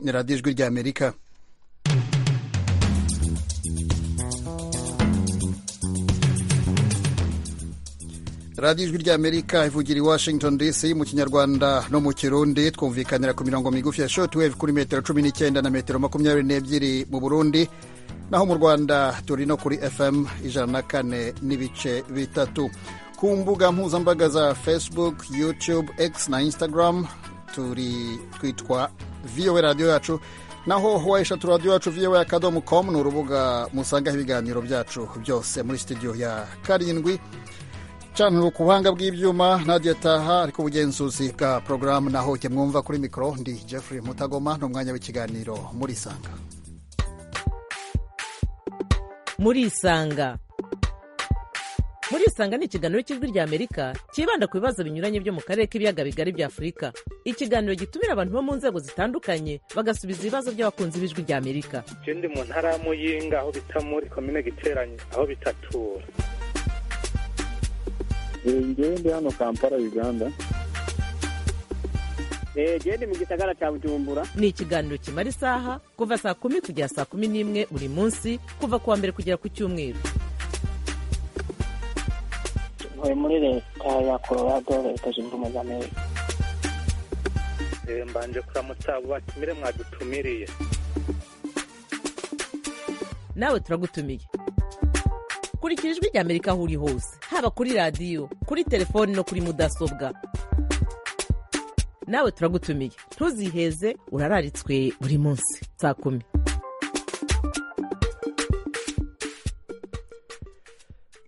ni radiyo ijwi ry'amerika radiyo ijwi ry'amerika ivugira i washington dc mu kinyarwanda no mu kirundi twumvikanira ku mirongo migufi ya shortwave kuri metero cumi n'icyenda na metero makumyabiri n'ebyiri mu burundi naho mu rwanda turi no kuri fm ijana na kane n'ibice bitatu ku mbuga mpuzambaga za facebook youtube x na instagram turi twitwa vowe radiyo yacu naho wayishatu radiyo yacu vowe akadomo komu ni urubuga musangaho ibiganiro byacu byose muri studio ya karindwi canira ku buhanga bw'ibyuma nadia taha ariko ubugenzuzi bwa porogaramu naho jye mwumva kuri mikoro ndi jeffrey mutagoma ni umwanya w'ikiganiro muri isanga muri isanga muri isanga ni ikiganiro cy'ijwi ry'amerika cyibanda ku bibazo binyuranye byo mu karere k'ibiyaga bigari bya afurika ikiganiro gitumira abantu bo mu nzego zitandukanye bagasubiza ibibazo by'abakunzi b'ijwi ry'amerika ndi mu ntara ya muyinga aho bita muri komine giteranye aho bitatura ngewe ndi hano kampala uganda ndi mu gisagara cya bujumbura ni ikiganiro kimara isaha kuva saa kumi kugera saa kumi n'imwe buri munsi kuva ku wa mbere kugera ku cyumweru ntuye muri leta ya colorado leta zunze ubumwe za amerika mbanje kuramutsa abo batumire mwadutumiriye nawe turagutumiye kurikira ijwi ry'amerika aho uri hose haba kuri radiyo kuri telefoni no kuri mudasobwa nawe turagutumiye ntuziheze urararitswe buri munsi saa kumi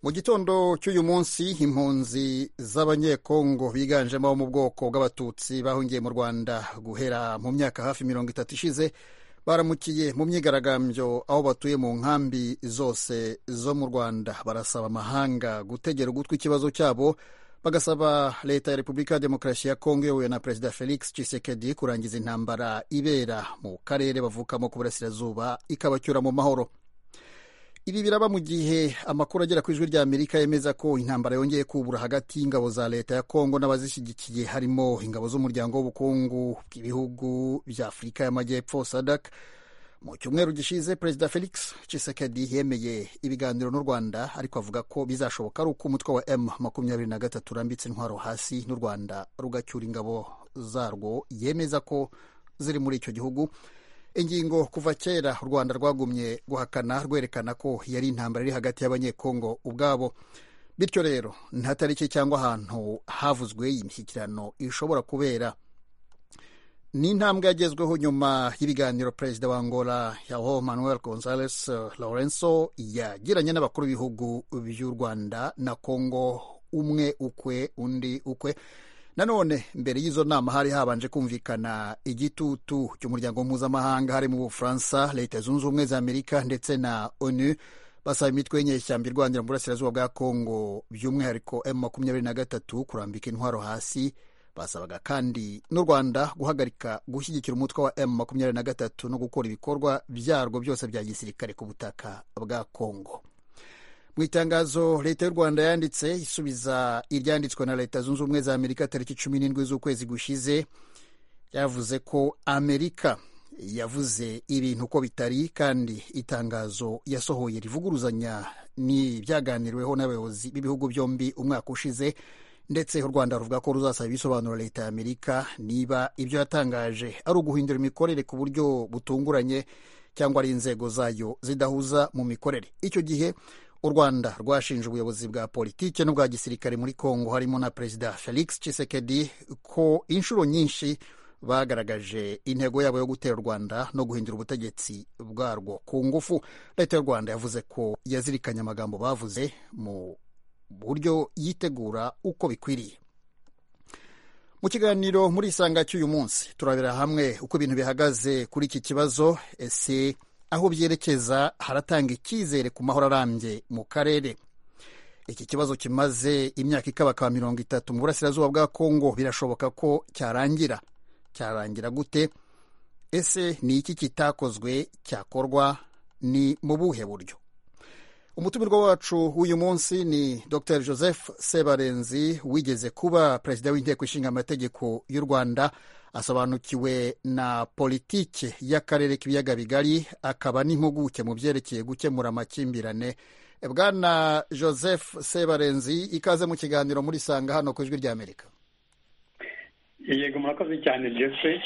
mu gitondo cy'uyu munsi impunzi z'abanyekongo biganjemo abo mu bwoko bw'abatutsi bahungiye mu rwanda guhera mu myaka hafi mirongo itatu ishize baramukiye mu myigaragambyo aho batuye mu nkambi zose zo mu rwanda barasaba amahanga gutegera ugutwi ikibazo cyabo bagasaba leta ya repubulika ya demokarasi ya kongo iyobowe na perezida felix tshisekedi kurangiza intambara ibera mu karere bavukamo ku burasirazuba ikabacyura mu mahoro ibi biraba mu gihe amakuru agera ku ijwi rya amerika yemeza ko intambara yongeye kubura hagati y'ingabo za leta ya kongo n'abazishyigikiye harimo ingabo z'umuryango w'ubukungu bw'ibihugu bya afurika y'amajyepfo sadak mu cyumweru gishize perezida felix tshisekedi yemeye ibiganiro n'u rwanda ariko avuga ko bizashoboka ari uko umutwe wa m makumyabiri na gatatu urambitse intwaro hasi n'u rwanda rugacyura ingabo zarwo yemeza ko ziri muri icyo gihugu ingingo kuva kera u rwanda rwagumye guhakana rwerekana ko yari intambara iri hagati y'abanyekongo ubwabo bityo rero nta tariki cyangwa ahantu havuzwe iyi mishyikirano ishobora kubera ni intambwe yagezweho nyuma y'ibiganiro perezida wa angola yaho manuel gonzales lorenzo yagiranye n'abakuru b'ibihugu by'u rwanda na kongo umwe ukwe undi ukwe nanone mbere y'izo nama hari habanje kumvikana igitutu cy'umuryango mpuzamahanga harimo ubufaransa leta zunze ubumwe za amerika ndetse na onu basaba imitwe y'inyeshyamba irwanira mu burasirazuba bwa kongo by'umwihariko m makumyabiri na gatatu kurambika intwaro hasi basabaga kandi n'u rwanda guhagarika gushyigikira umutwe wa m makumyabiri na gatatu no gukora ibikorwa byarwo byose bya gisirikare ku butaka bwa kongo mu itangazo leta y'u rwanda yanditse isubiza iryanditswe na leta zunze ubumwe za amerika tariki cumi n'indwi z'ukwezi gushize yavuze ko amerika yavuze ibintu uko bitari kandi itangazo yasohoye rivuguruzanya ni ibyaganiriweho n'abayobozi b'ibihugu byombi umwaka ushize ndetse u rwanda ruvuga ko ruzasaba ibisobanuro leta ya amerika niba ibyo yatangaje ari uguhindura imikorere ku buryo butunguranye cyangwa ari inzego zayo zidahuza mu mikorere icyo gihe u rwanda rwashinje ubuyobozi bwa politiki n'ubwa gisirikare muri kongo harimo na perezida felix tshisekedi ko inshuro nyinshi bagaragaje intego yabo yo gutera u rwanda no guhindura ubutegetsi bwarwo ku ngufu leta y'u rwanda yavuze ko yazirikanye amagambo bavuze mu buryo yitegura uko bikwiriye mu kiganiro muri isanga cy'uyu munsi turabera hamwe uko ibintu bihagaze kuri iki kibazo ese aho byerekeza haratanga icyizere ku mahoro arambye mu karere iki kibazo kimaze imyaka ikabakaba mirongo itatu mu burasirazuba bwa kongo birashoboka ko cyarangira cyarangira gute ese ni iki kitakozwe cyakorwa ni mu buhe buryo umutumirwa wacu w'uyu munsi ni dr joseph sebarenzi wigeze kuba perezida w'inteko ishinga amategeko y'u rwanda asobanukiwe na politiki y'akarere k'ibiyaga bigari akaba n'impuguke mu byerekeye gukemura amakimbirane bwana joseph sebarenzi ikaze mu kiganiro muri sanga hano ku ijwi ry'amerika yego murakoze cyane jeffrey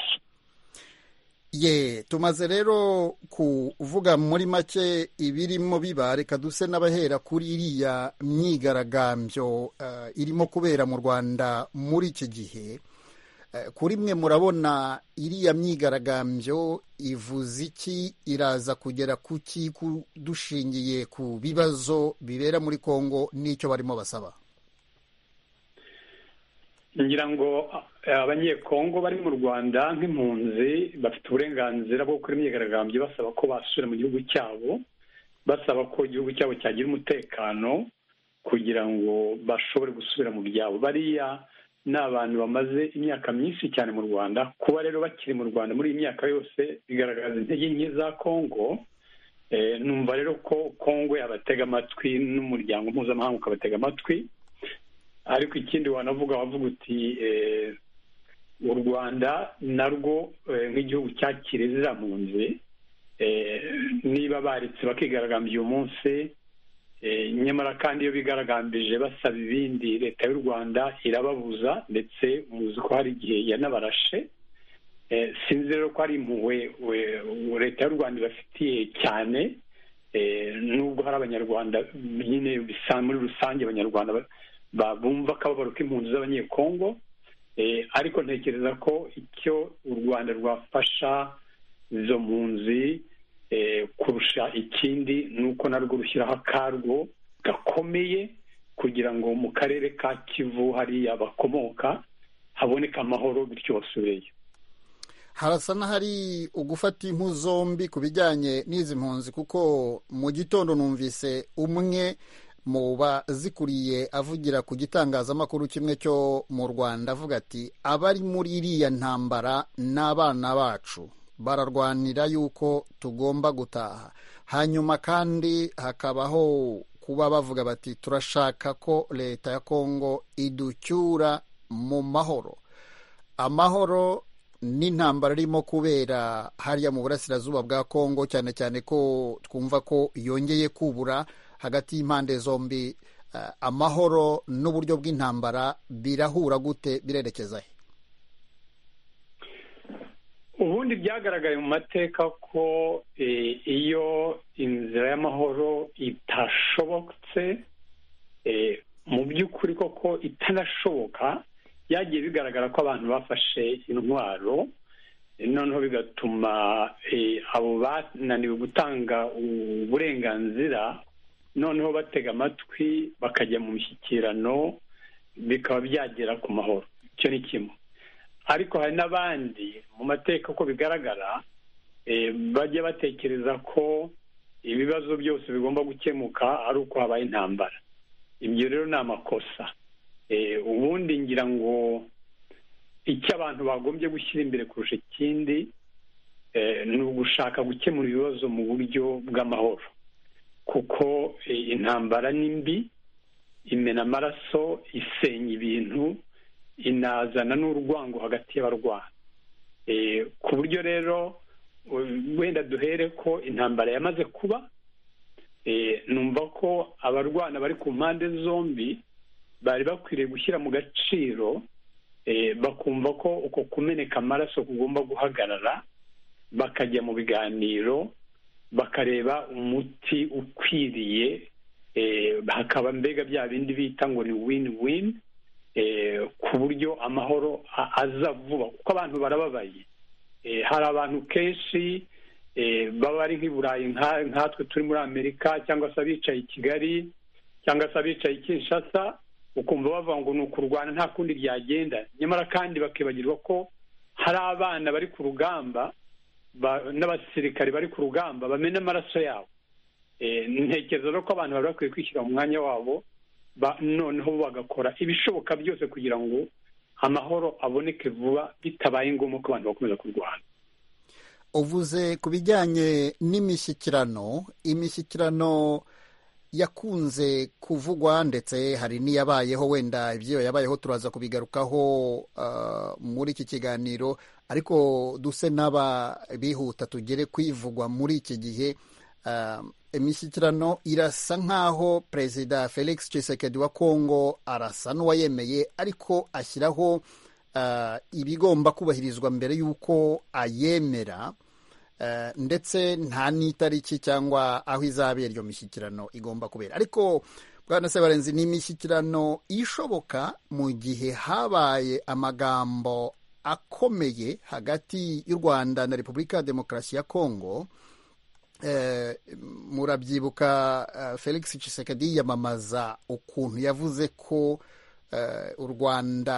ye tumaze rero kuvuga muri make ibirimo biba reka duse n'abahera kuri iriya myigaragambyo irimo kubera mu rwanda muri iki gihe kuri mwe murabona iriya myigaragambyo ivuze iki iraza kugera ku ki dushingiye ku bibazo bibera muri congo n'icyo barimo basaba ngira ngo abanyekongo bari mu rwanda nk'impunzi bafite uburenganzira bwo gukora imyigaragambyo basaba ko basubira mu gihugu cyabo basaba ko igihugu cyabo cyagira umutekano kugira ngo bashobore gusubira mu byabo bariya ni abantu bamaze imyaka myinshi cyane mu rwanda kuba rero bakiri mu rwanda muri iyi myaka yose bigaragaza intege nke za kongo numva rero ko kongo yabatega amatwi n'umuryango mpuzamahanga ukabatega amatwi ariko ikindi wanavuga wavuga uti u rwanda narwo nk'igihugu cyakire ziriya mpunzi niba baretse bakigaragambya uyu munsi nyamara kandi iyo bigaragambije basaba ibindi leta y'u rwanda irababuza ndetse muzi ko hari igihe yanabarashe sinzi rero ko hari impuhwe leta y'u rwanda ibafitiye cyane nubwo hari abanyarwanda nyine muri rusange abanyarwanda bumva akababaro k'impunzi z'abanyekongo ariko ntekereza ko icyo u rwanda rwafasha izo mpunzi kurusha ikindi ni uko narwo rushyiraho akarwo gakomeye kugira ngo mu karere ka kivu hariya bakomoka haboneke amahoro bityo basubireyo harasa n'ahari ugufata impu zombi ku bijyanye n'izi mpunzi kuko mu gitondo numvise umwe mu bazikuriye avugira ku gitangazamakuru kimwe cyo mu rwanda avuga ati abari muri iriya ntambara ni abana bacu bararwanira yuko tugomba gutaha hanyuma kandi hakabaho kuba bavuga bati turashaka ko leta ya kongo iducyura mu mahoro amahoro n'intambara irimo kubera hariya mu burasirazuba bwa kongo cyane cyane ko twumva ko yongeye kubura hagati y'impande zombi amahoro n'uburyo bw'intambara birahura gute birerekeza he ubundi byagaragaye mu mateka ko iyo inzira y'amahoro itashobotse mu by'ukuri koko itanashoboka byagiye bigaragara ko abantu bafashe intwaro noneho bigatuma abo bananiwe gutanga uburenganzira noneho batega amatwi bakajya mu mishyikirano bikaba byagera ku mahoro icyo ni kimwe ariko hari n'abandi mu mateka uko bigaragara bajya batekereza ko ibibazo byose bigomba gukemuka ari uko habaye intambara ibyo rero ni amakosa ubundi ngira ngo icyo abantu bagombye gushyira imbere kurusha ikindi ni ugushaka gukemura ibibazo mu buryo bw'amahoro kuko intambara ni mbi imena amaraso isenya ibintu inazana n'urwango hagati y'abarwana ku buryo rero wenda duhere ko intambara yamaze kuba numva ko abarwana bari ku mpande zombi bari bakwiriye gushyira mu gaciro bakumva ko uko kumeneka amaraso kugomba guhagarara bakajya mu biganiro bakareba umuti ukwiriye hakaba mbega bya bindi bita ngo ni win win ku buryo amahoro aza vuba kuko abantu barababaye hari abantu kenshi baba ari nk'i burayi nkatwe turi muri amerika cyangwa se abicaye i kigali cyangwa se abicaye i kinshasa ukumva bavuga ngo ni ukurwana nta kundi ryagenda nyamara kandi bakibagirwa ko hari abana bari ku rugamba n'abasirikare bari ku rugamba bamena amaraso yabo ntekereza ko abantu bari bakwiye kwishyira mu mwanya wabo noneho bagakora ibishoboka byose kugira ngo amahoro aboneke vuba bitabaye ngombwa ko abantu bakomeza kurwana uvuze ku bijyanye n'imishyikirano imishyikirano yakunze kuvugwa ndetse hari n'iyabayeho wenda ibyo yabayeho turaza kubigarukaho ah, muri iki kiganiro ariko duse n'aba bihuta tugere kwivugwa muri iki gihe ah, imishyikirano irasa nk'aho perezida felix tshisekedi wa kongo arasa n'uwayemeye ariko ashyiraho ah, ibigomba kubahirizwa mbere y'uko ayemera Eh, ndetse nta n'itariki cyangwa aho izabera iyo mishyikirano igomba kubera ariko bwana sebarenzi ni imishyikirano ishoboka mu gihe habaye amagambo akomeye hagati y'u rwanda na repubulika ya demokarasi ya kongo eh, murabyibuka eh, felix tshisekedi yiyamamaza ukuntu yavuze ko u rwanda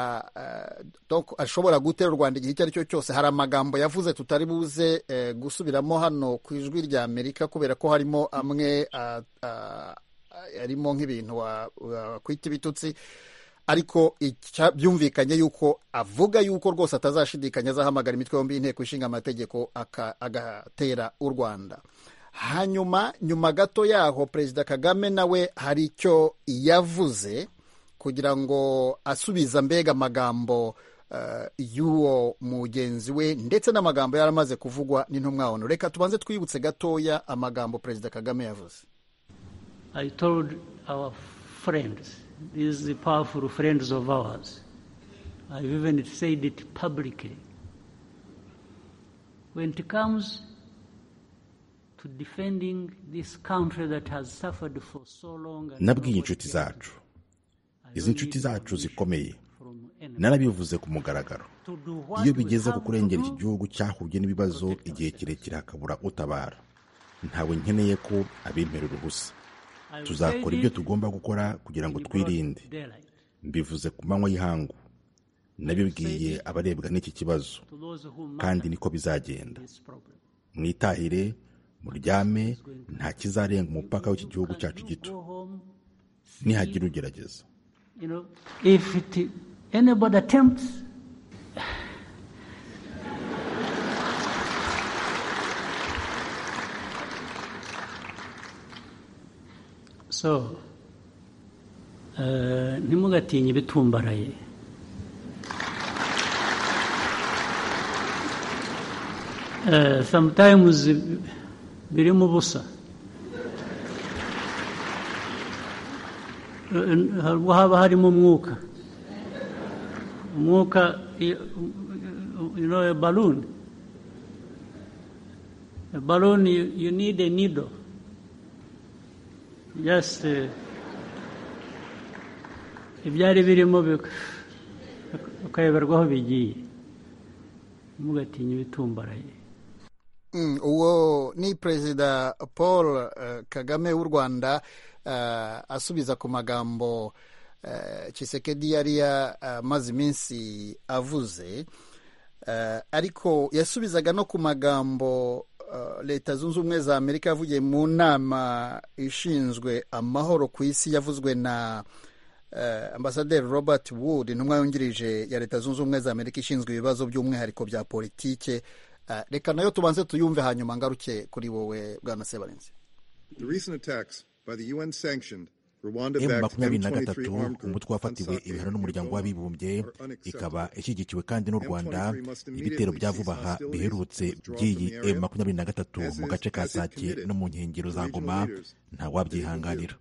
ashobora gutera u rwanda igihe icyo ari cyo cyose hari amagambo yavuze tutari buze gusubiramo hano ku ijwi rya amerika kubera ko harimo amwe arimo nk'ibintu wakwita ibitutsi ariko byumvikanye yuko avuga yuko rwose atazashidikanya azahamagara imitwe yombi y'inteko ishinga amategeko agatera u rwanda hanyuma nyuma gato yaho perezida kagame nawe hari icyo yavuze kugira ngo asubiza mbega amagambo uh, y'uwo mugenzi we ndetse n'amagambo yari amaze kuvugwa n'intumwa ono reka tubanze twibutse gatoya amagambo perezida kagame yavuze I told our friends, these powerful friends of ours, I've even said it publicly. When it comes to defending this country that has suffered for so long and nabwiye inshuti zacu izi nshuti zacu zikomeye narabivuze ku mugaragaro iyo bigeze ku kurengera iki gihugu cyahubye n'ibibazo igihe kirekire hakabura utabara ntawe nkeneye ko abimperera ubusa tuzakora ibyo tugomba gukora kugira ngo twirinde mbivuze ku manywa y'ihangu nabibwiye abarebwa n'iki kibazo kandi niko bizagenda mwitahire muryame nta kizarenga umupaka w'iki gihugu cyacu gito nihagira ugerageza you know, if it, anybody attempts, so uh, ntimugatinye ibitumbaraye Uh, sometimes birimo ubusa haba harimo umwuka umwuka you know a balloon a balloon you, you need a needle just uh, ibyari birimo ukayoberwaho bigiye mugatinye ibitumbaraye uwo ni perezida paul kagame w'u rwanda asubiza ku magambo Tshisekedi yari yamaze iminsi avuze ariko yasubizaga no ku magambo leta zunze ubumwe za amerika yavugiye mu nama ishinzwe amahoro ku isi yavuzwe na ambasaderi robert wood intumwa yungirije ya leta zunze ubumwe za amerika ishinzwe ibibazo by'umwihariko bya politike reka nayo tubanze tuyumve hanyuma ngaruke kuri wowe bwana sebarenzi emu makumyabiri na gatatu umutwe wafatiwe ibihano n'umuryango w'abibumbye ikaba ishyigikiwe kandi n'u rwanda ibitero bya vuba aha biherutse by'iyi emu makumyabiri na gatatu mu gace ka sake no mu nkengero za ngoma ntawabyihanganira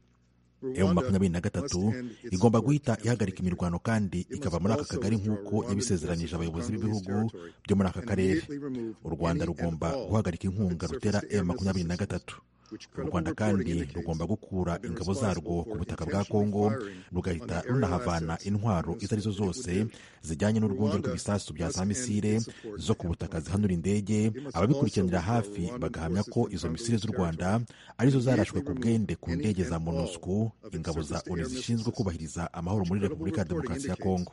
emu makumyabiri na gatatu igomba guhita ihagarika imirwano kandi ikava muri aka kagari nk'uko yabisezeranyije abayobozi b'ibihugu byo muri aka karere u rwanda rugomba guhagarika inkunga rutera emu makumyabiri na gatatu u rwanda kandi rugomba gukura ingabo zarwo ku butaka bwa kongo rugahita runahavana intwaro izo arizo zose zijyanye n'urwunge rw'ibisasu bya za misire zo ku butaka zihanura indege ababikurikiranira hafi bagahamya ko izo misire z'u rwanda arizo zarashwe ku bwende ku ndege za monusco ingabo za onu zishinzwe kubahiriza amahoro muri repubulika ya demokarasi ya kongo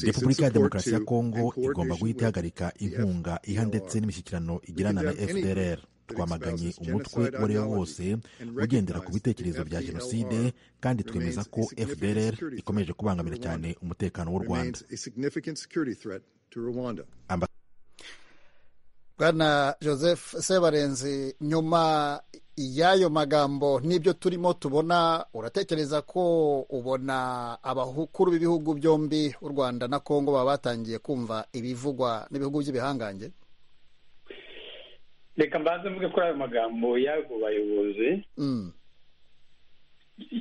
repubulika ya demokarasi ya kongo igomba guhita ihagarika inkunga iha ndetse n'imishyikirano igirana na fdrr twamaganye umutwe uwo ari wo wose ugendera ku bitekerezo bya jenoside kandi twemeza ko fdrr ikomeje kubangamira cyane umutekano w'u rwanda bwana joseph sebarenzi nyuma y'ayo magambo n'ibyo turimo tubona uratekereza ko ubona abakuru b'ibihugu byombi u rwanda na kongo baba batangiye kumva ibivugwa n'ibihugu by'ibihangange reka mbanze mvuge kuri ayo magambo y'abo bayobozi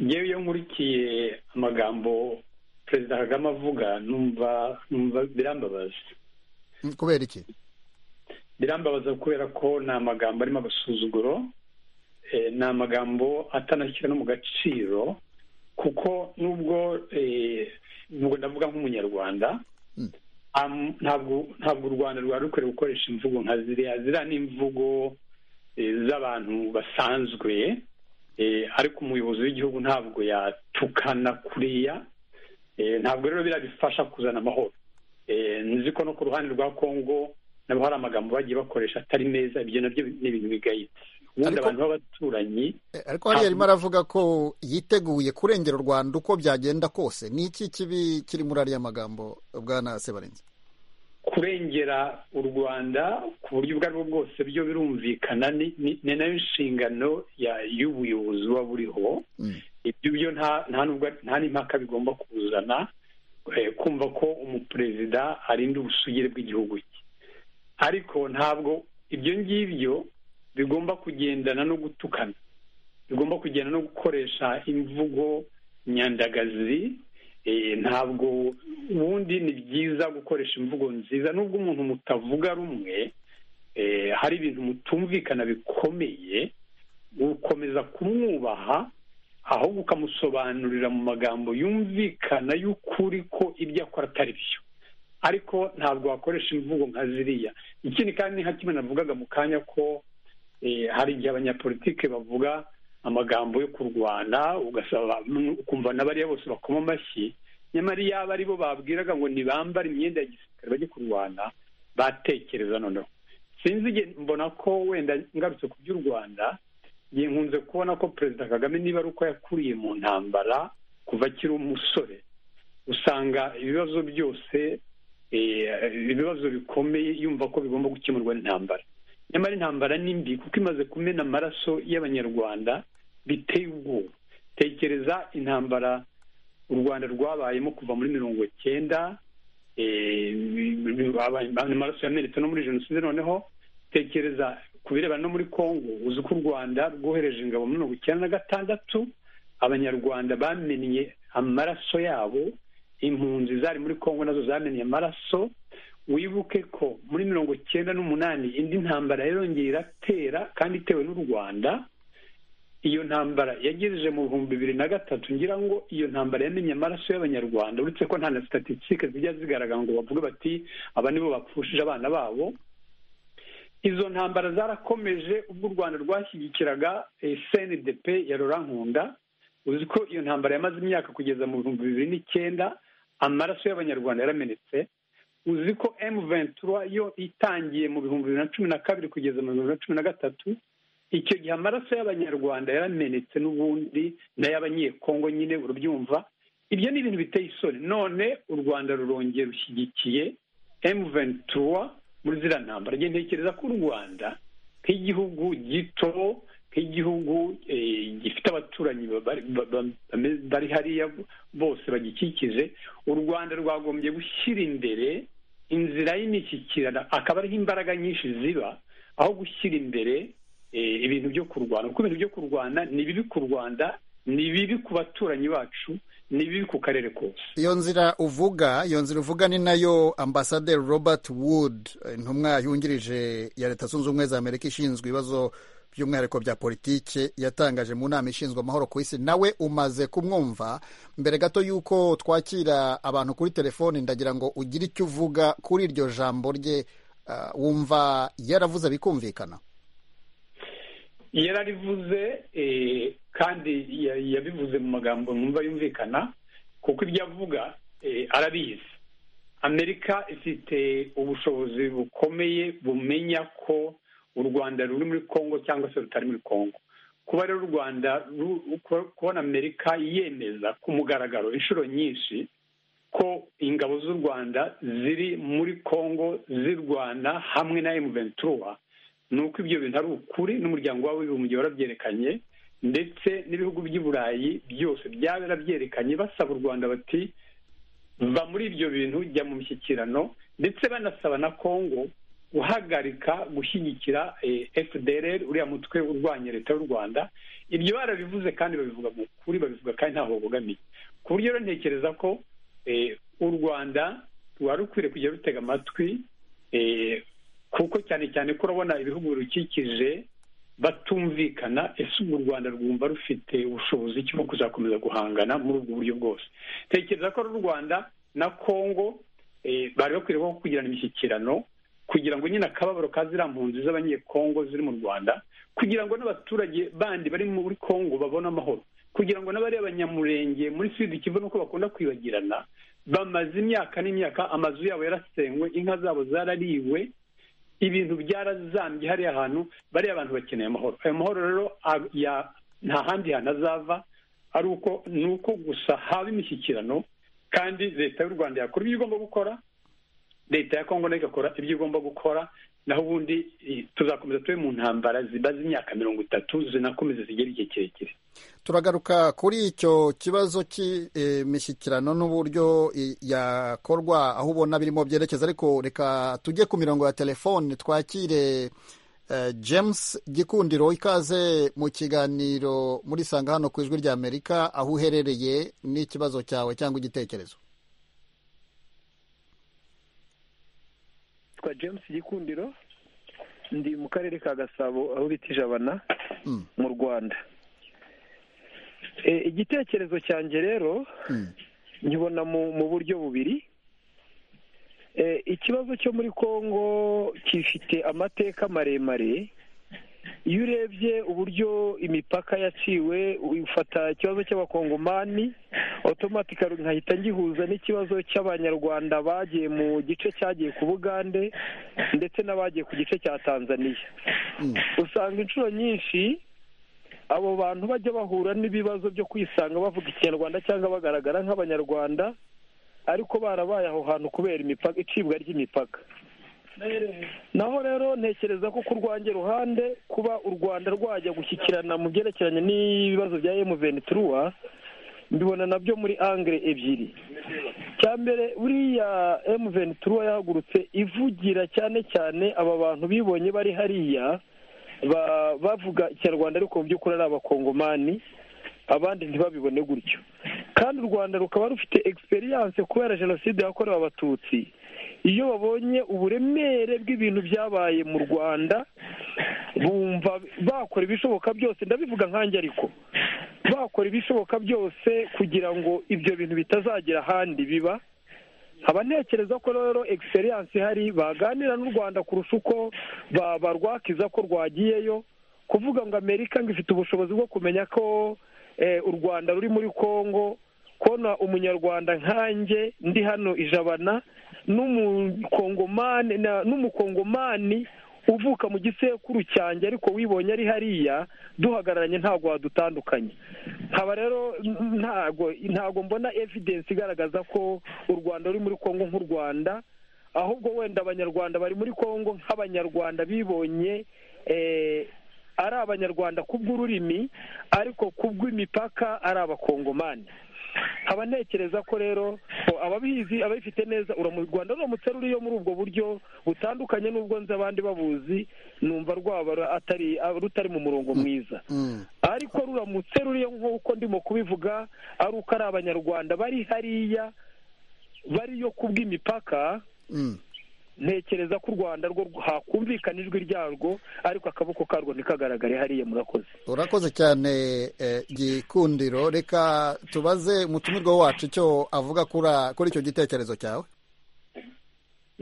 ngewe iyo nkurikiye amagambo perezida kagame avuga numva numva birambabaza kubera iki birambabaza kubera ko ni amagambo arimo agasuzuguro ni amagambo atanashyira no mu gaciro kuko nubwo nubwo ndavuga nk'umunyarwanda ntabwo ntabwo u rwanda rwari rukwiriye gukoresha imvugo nka ziriya ziriya ni imvugo z'abantu basanzwe ariko umuyobozi w'igihugu ntabwo yatukana kuriya ntabwo rero biriya bifasha kuzana amahoro nzi ko no ku ruhande rwa kongo nabo hari amagambo bagiye bakoresha atari meza ibyo nabyo ni ibintu bigayitse ubundi abantu b'abaturanyi ariko hariya arimo aravuga ko yiteguye kurengera u rwanda uko byagenda kose ni iki kibi kiri muri ariya magambo bwana sebarenze kurengera u rwanda ku buryo ubwo ari bwo bwose byo birumvikana ni nayo nshingano y'ubuyobozi buba buriho ibyo byo nta n'impaka bigomba kuzana kumva ko umuperezida arinda ubusugire bw'igihugu cye ariko ntabwo ibyo ngibyo bigomba kugendana no gutukana bigomba kugendana no gukoresha imvugo nyandagazi ntabwo ubundi ni byiza gukoresha imvugo nziza nubwo umuntu mutavuga rumwe hari ibintu mutumvikana bikomeye gukomeza kumwubaha ahubwo ukamusobanurira mu magambo yumvikana y'ukuri ko ibyo akora atari byo ariko ntabwo wakoresha imvugo nka ziriya ikindi kandi nka kimwe navugaga mu kanya ko hari igihe abanyapolitike bavuga amagambo yo kurwana ugasaba ukumva n'abariya bose bakoma amashyi nyamara iyaba ari bo babwiraga ngo ntibambare imyenda ya gisirikare bajye kurwana batekereza noneho sinzi igihe mbona ko wenda ngarutse ku by'u rwanda nkunze kubona ko perezida kagame niba ari uko yakuriye mu ntambara kuva akiri umusore usanga ibibazo byose ibibazo bikomeye yumva ko bigomba gukemurwa n'intambara nyamara intambara ni mbi kuko imaze kumena amaraso y'abanyarwanda biteye ubwoba tekereza intambara u rwanda rwabayemo kuva muri mirongo cyenda amaraso yamenetse no muri jenoside noneho tekereza ku birebana no muri congo uzi ko u rwanda rwohereje ingabo mirongo icyenda na gatandatu abanyarwanda bamennye amaraso yabo impunzi zari muri congo nazo zamennye amaraso wibuke ko muri mirongo icyenda n'umunani indi ntambara yarongeye iratera kandi itewe n'u rwanda iyo ntambara yagejeje mu bihumbi bibiri na gatatu ngira ngo iyo ntambara yamenye amaraso y'abanyarwanda uretse ko nta na statisitike zijya zigaragara ngo bavuge bati aba nibo bapfushije abana babo izo ntambara zarakomeje ubwo u rwanda rwashyigikiraga cndp ya rora nkunda uzi ko iyo ntambara yamaze imyaka kugeza mu bihumbi bibiri n'icyenda amaraso y'abanyarwanda yaramenetse uzi ko emu ventura yo itangiye mu bihumbi bibiri na cumi na kabiri kugeza mu bihumbi bibiri na cumi na gatatu icyo gihe amaraso y'abanyarwanda yaramenetse n'ubundi n'ay'abanyekongo nyine urubyumva ibyo ni ibintu biteye isoni none u rwanda rurongeye rushyigikiye emu ventura muri ziriya ntambara njye ntekereza ko u rwanda nk'igihugu gito nk'igihugu gifite abaturanyi bari hariya bose bagikikije u rwanda rwagombye gushyira imbere inzira y'imishyikirano akaba ariho imbaraga nyinshi ziba aho gushyira imbere ibintu byo kurwana kuko ibintu byo kurwana ni bibi ku rwanda ni bibi ku baturanyi bacu ni bibi ku karere kose iyo nzira uvuga iyo nzira uvuga ni nayo ambasaderi robert wood intumwa yungirije ya leta zunze ubumwe za amerika ishinzwe ibibazo by'umwihariko bya politiki yatangaje mu nama ishinzwe amahoro ku isi nawe umaze kumwumva mbere gato y'uko twakira abantu kuri telefoni ndagira ngo ugire icyo uvuga kuri iryo jambo rye wumva yaravuze bikumvikana yararivuze kandi yabivuze mu magambo numva yumvikana kuko ibyo avuga arabizi amerika ifite ubushobozi bukomeye bumenya ko u rwanda ruri muri congo cyangwa se rutari muri congo kuba rero u rwanda kubona amerika yemeza ku mugaragaro inshuro nyinshi ko ingabo z'u rwanda ziri muri congo zirwana hamwe na emu ventura ni uko ibyo bintu ari ukuri n'umuryango w'abibumbye warabyerekanye ndetse n'ibihugu by'i burayi byose byaba yarabyerekanye basaba u rwanda bati va muri ibyo bintu jya mu mishyikirano ndetse banasaba na congo guhagarika gushyigikira fdr uriya mutwe urwanya leta y'u rwanda ibyo barabivuze kandi babivuga mu kuri babivuga kandi ntaho babogamiye ku buryo rero ntekereza ko u rwanda rwari rukwiriye kujya rutega amatwi kuko cyane cyane ko urabona ibihugu birukikije batumvikana ese ubu u rwanda rwumva rufite ubushobozi cyo kuzakomeza guhangana muri ubwo buryo bwose tekereza ko u rwanda na congo bari bakwiriye kugirana imishyikirano kugira ngo nyine akababaro ka ziriya mpunzi z'abanyekongo ziri mu rwanda kugira ngo n'abaturage bandi bari muri kongo babone amahoro kugira ngo n'abari abanyamurenge muri sida ikivu nuko bakunda kwibagirana bamaze imyaka n'imyaka amazu yabo yarasengwe inka zabo zarariwe ibintu byarazambye hariya ahantu bariya abantu bakeneye amahoro ayo mahoro rero nta handi hantu azava ari uko ni uko gusa haba imishyikirano kandi leta y'u rwanda yakora ibyo igomba gukora leta ya kongo nayo igakora ibyo igomba gukora naho ubundi tuzakomeza tube mu ntambara zibaze imyaka mirongo itatu zinakomeza zigera igihe kirekire turagaruka kuri icyo kibazo cy'imishyikirano n'uburyo yakorwa aho ubona birimo byerekeza ariko reka tujye ku mirongo ya telefone twakire james gikundiro ikaze mu kiganiro muri sanga hano ku ijwi rya amerika aho uherereye n'ikibazo cyawe cyangwa igitekerezo nitwa james gikundiro ndi mu karere ka gasabo aho bita ijabana mu rwanda igitekerezo cyanjye rero nkibona mu buryo bubiri ikibazo cyo muri congo gifite amateka maremare iyo urebye uburyo imipaka yaciwe ufata ikibazo cy'abakongomani otomatikari nkahita ngihuza n'ikibazo cy'abanyarwanda bagiye mu gice cyagiye ku bugande ndetse n'abagiye ku gice cya tanzaniya usanga inshuro nyinshi abo bantu bajya bahura n'ibibazo byo kwisanga bavuga ikinyarwanda cyangwa bagaragara nk'abanyarwanda ariko barabaye aho hantu kubera icibwa ry'imipaka naho rero ntekereza ko ku rwange ruhande kuba u rwanda rwajya gushyikirana mu byerekeranye n'ibibazo bya emuvenituruwa mbibona nabyo muri angere ebyiri cya mbere buriya emuvenituruwa yahagurutse ivugira cyane cyane aba bantu bibonye bari hariya bavuga ikinyarwanda ariko mu by'ukuri ari abakongomani abandi ntibabibone gutyo kandi u rwanda rukaba rufite egisperiyanse kubera jenoside yakorewe abatutsi iyo babonye uburemere bw'ibintu byabaye mu rwanda bumva bakora ibishoboka byose ndabivuga nkange ariko bakora ibishoboka byose kugira ngo ibyo bintu bitazagera ahandi biba haba ntekereza ko rero egisperiyanse ihari baganira n'u rwanda kurusha uko barwakiza ko rwagiyeyo kuvuga ngo amerika ngo ifite ubushobozi bwo kumenya ko u rwanda ruri muri congo kubona umunyarwanda nkanjye ndi hano ijabana n'umukongomani uvuka mu gisekuru cyanjye ariko wibonye ari hariya duhagararanye ntabwo wadutandukanye nkaba rero ntabwo mbona evidensi igaragaza ko u rwanda ruri muri congo nk'u rwanda ahubwo wenda abanyarwanda bari muri congo nk'abanyarwanda bibonye ari abanyarwanda ku bw'ururimi ariko ku bw'imipaka ari abakongomani nkaba ntekereza ko rero ababizi ababifite neza u rwanda ruramutse ruriyo muri ubwo buryo butandukanye n'ubwo nzi abandi babuzi numva rwaba rutari mu murongo mwiza ariko ruramutse ruriyo nk'uko ndimo kubivuga ari uko ari abanyarwanda bari hariya bariyo ku bw'imipaka ntekereza ko u rwanda rwo hakumvikana ijwi ryarwo ariko akaboko karwo ntikagaragare hariya murakoze urakoze cyane gikundiro reka tubaze umutumirwa wacu icyo avuga kuri icyo gitekerezo cyawe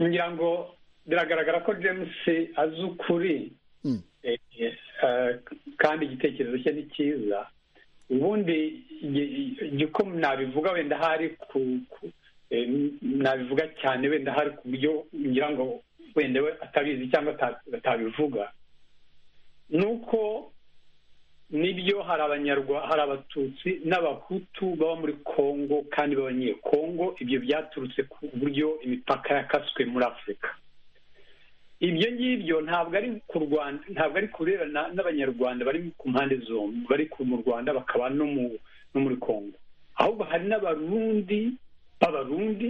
ngira ngo biragaragara ko james azi ukuri kandi igitekerezo cye ni cyiza ubundi uko nabivuga wenda hari ku nabivuga cyane wenda hari ku buryo ngira ngo wenda we atabizi cyangwa atabivuga ni uko nibyo hari abanyarwa hari abatutsi n'abahutu baba muri kongo kandi b'abanyekongo ibyo byaturutse ku buryo imipaka yakaswe muri afurika ibyo ngibyo ntabwo ari ku rwanda ntabwo ari kuberana n'abanyarwanda bari ku mpande zombi bari mu rwanda bakaba no muri kongo ahubwo hari n'abarundi b'abarundi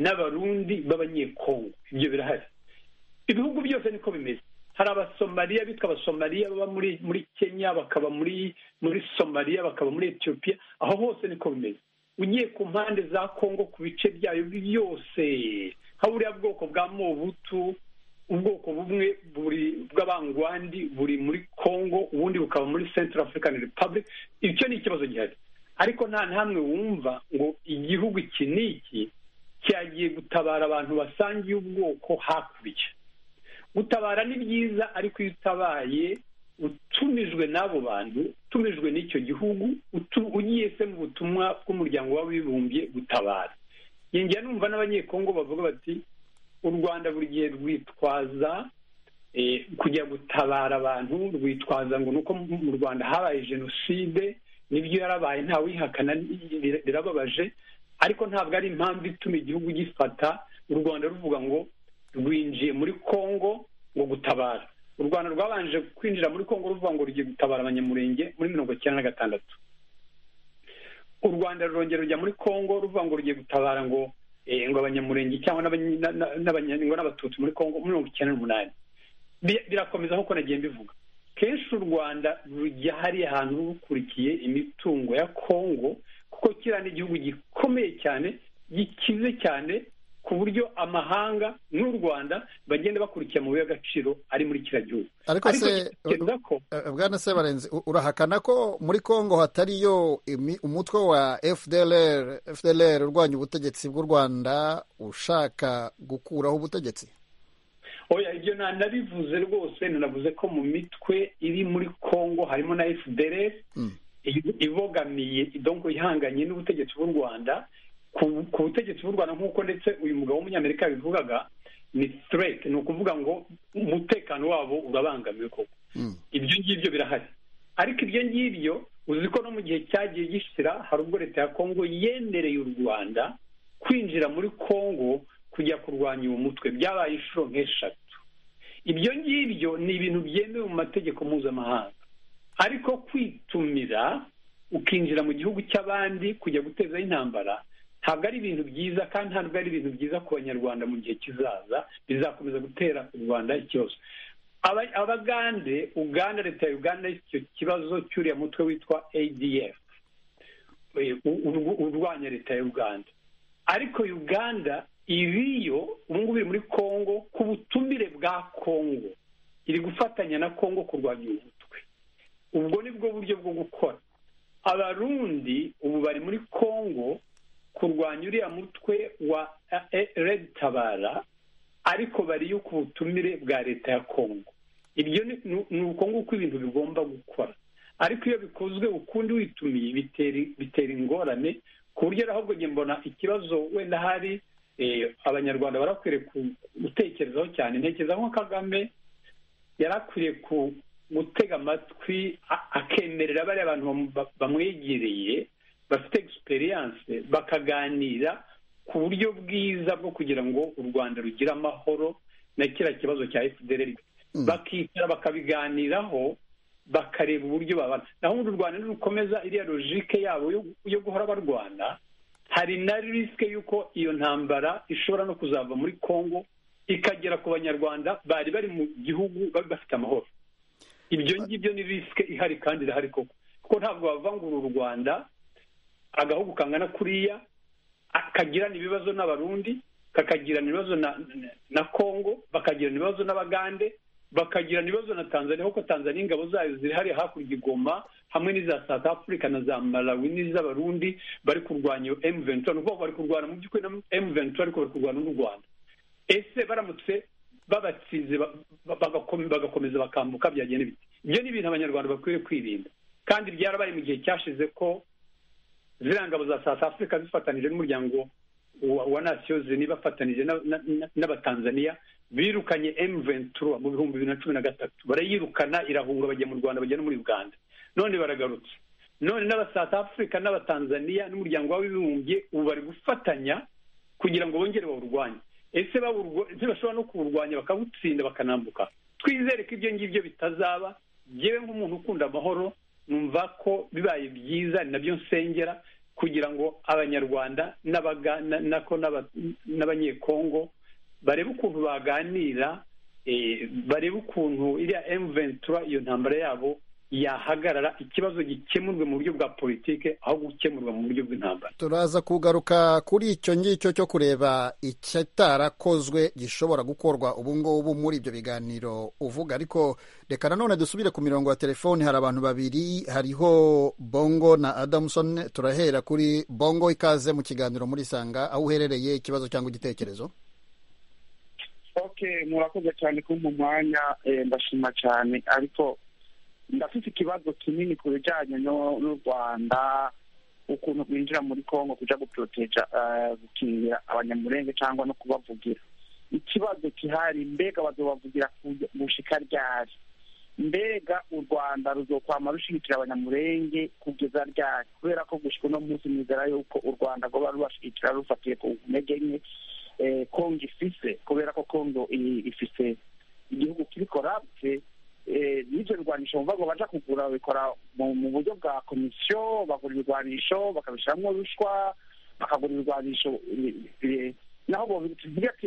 n'abarundi b'abanyekongo ibyo birahari ibihugu byose niko bimeze hari abasomaliya bitwa abasomaliya baba muri muri kenya bakaba muri muri somaliya bakaba muri etiyopiya aho hose niko bimeze ugiye ku mpande za kongo ku bice byayo byose nka buriya bwoko bwa mobutu ubwoko bumwe buri bw'abangwandi buri muri kongo ubundi bukaba muri central african republic icyo ni ikibazo gihari ariko nta n'amwe wumva ngo igihugu iki n'iki cyagiye gutabara abantu basangiye ubwoko hakurya gutabara ni byiza ariko iyo utabaye utumijwe n'abo bantu utumijwe n'icyo gihugu ugiye se mu butumwa bw'umuryango w'abibumbye gutabara yongera numva n'abanyekongo bavuga bati u rwanda buri gihe rwitwaza kujya gutabara abantu rwitwaza ngo ni uko mu rwanda habaye jenoside nibyo yarabaye ntawihakana birababaje ariko ntabwo ari impamvu ituma igihugu gifata u rwanda ruvuga ngo rwinjiye muri kongo ngo gutabara u rwanda rwabanje kwinjira muri kongo ruvuga ngo rugiye gutabara abanyamurenge muri mirongo icyenda na gatandatu u rwanda rurongera rujya muri kongo ruvuga ngo rugiye gutabara ngo ngo abanyamurenge cyangwa n'abatutsi muri kongo muri mirongo icyenda n'umunani birakomeza nk'uko nagiye mbivuga kenshi u rwanda rujya hariya hantu rukurikiye imitungo ya kongo kuko kiriya ni igihugu gikomeye cyane gikize cyane ku buryo amahanga n'u rwanda bagenda bakurikira amabuye y'agaciro ari muri kiriya gihugu ariko se bwana sebarenze urahakana ko muri congo hatariyo umutwe wa fdlr fdlr urwanya ubutegetsi bw'u rwanda ushaka gukuraho ubutegetsi oya ibyo ntanabivuze rwose nanavuze ko mu mitwe iri muri congo harimo na fdlr ibogamiye idongo ihanganye n'ubutegetsi bw'u rwanda ku butegetsi bw'u rwanda nk'uko ndetse uyu mugabo w'umunyamerika yabivugaga ni threat ni ukuvuga ngo umutekano wabo urabangamiwe koko ibyo ngibyo birahari ariko ibyo ngibyo uzi ko no mu gihe cyagiye gishira hari ubwo leta ya kongo yemereye u rwanda kwinjira muri kongo kujya kurwanya uwo mutwe byabaye inshuro nk'eshatu ibyo ngibyo ni ibintu byemewe mu mategeko mpuzamahanga ariko kwitumira ukinjira mu gihugu cy'abandi kujya gutezaho intambara ntabwo ari ibintu byiza kandi ntabwo ari ibintu byiza ku banyarwanda mu gihe kizaza bizakomeza gutera u rwanda ikibazo abagande uganda leta ya uganda icyo kibazo cy'uriya mutwe witwa adf urwanya leta ya uganda ariko uganda iriyo ubungubu iri muri kongo ku butumire bwa kongo iri gufatanya na kongo kurwanya uyu mutwe ubwo ni bwo buryo bwo gukora abarundi ubu bari muri kongo kurwanya uriya mutwe wa redi tabara ariko bariyo ku butumire bwa leta ya kongo ibyo ni uko nguko ibintu bigomba gukora ariko iyo bikozwe ukundi witumiye bitera ingorane ku buryo ahubwo njye mbona ikibazo wenda hari abanyarwanda barakwiriye gutekerezaho cyane ntekereza nko kagame yarakwiriye gutega amatwi akemerera bariya bantu bamwegereye bafite egisperiyanse bakaganira ku buryo bwiza bwo kugira ngo u rwanda rugire amahoro na kiriya kibazo cya fdr bakicara bakabiganiraho bakareba uburyo babana naho ubundi u rwanda nirukomeza iriya logike yabo yo guhora barwana hari na risike y'uko iyo ntambara ishobora no kuzava muri congo ikagera ku banyarwanda bari bari mu gihugu bafite amahoro ibyo ngibyo ni risike ihari kandi irahari koko kuko ntabwo bavangura u rwanda agahugu kangana kuriya kagirana ibibazo n'abarundi kakagirana ibibazo na kongo bakagirana ibibazo n'abagande bakagirana ibibazo na tanzania kuko tanzania ingabo zayo ziri hariya hakurya igoma hamwe n'iza south africa na za malawi n'iz'abarundi bari kurwanya iyo emu ventura ni ukuvuga bari kurwana mu by'ukuri na emu ventura ariko bari kurwana n'u rwanda ese baramutse babatsinze bagakomeza bakambuka byagenda biti ibyo ni ibintu abanyarwanda bakwiriye kwirinda kandi byarabaye mu gihe cyashize ko ziriya ngabo za south africa zifatanije n'umuryango wa nasiyo zini bafatanije n'abatanzaniya birukanye emu ventura mu bihumbi bibiri na cumi na gatatu barayirukana irahunga bajya mu rwanda bajya no muri uganda none baragarutse none n'aba south africa n'abatanzaniya n'umuryango w'abibumbye ubu bari gufatanya kugira ngo bongere bawurwanye ese bashobora no kuwurwanya bakawutsinda bakanambuka twizere ko ibyo ngibyo bitazaba yewe nk'umuntu ukunda amahoro numva ko bibaye byiza ni nabyo nsengera kugira ngo abanyarwanda n'abanyekongo barebe ukuntu baganira barebe ukuntu iriya emuventura iyo ntambara yabo yahagarara ikibazo gikemurwe mu buryo bwa politike aho gukemurwa mu buryo bw'intambara turaza kugaruka kuri icyo ngicyo cyo kureba icyatarakozwe gishobora gukorwa ubu ngubu muri ibyo biganiro uvuga ariko reka nanone dusubire ku mirongo ya telefoni hari abantu babiri hariho bongo na adamuson turahera kuri bongo ikaze mu kiganiro muri sanga aho uherereye ikibazo cyangwa igitekerezo okay murakoze cyane ko mu mwanya ndashima cyane ariko ndafite ikibazo kinini ku bijyanye n'u rwanda ukuntu rwinjira muri congo kujya guporoteja gukingira abanyamurenge cyangwa no kubavugira ikibazo gihari mbega bazobavugira gushika ryari mbega u rwanda ruzokwama rushigikira abanyamurenge kugeza ryari kubera ko gushika uno munsi mwizera yuko u rwanda rwoba rubashigikira rufatiye ku ntege nke kongo ifise kubera ko kongo ifise igihugu kiri korabye n'ibyo birwanisho bumva ngo bajya kugura babikora mu buryo bwa komisiyo bagura ibirwanisho bakabishyiramo ruswa bakagura ibirwanisho naho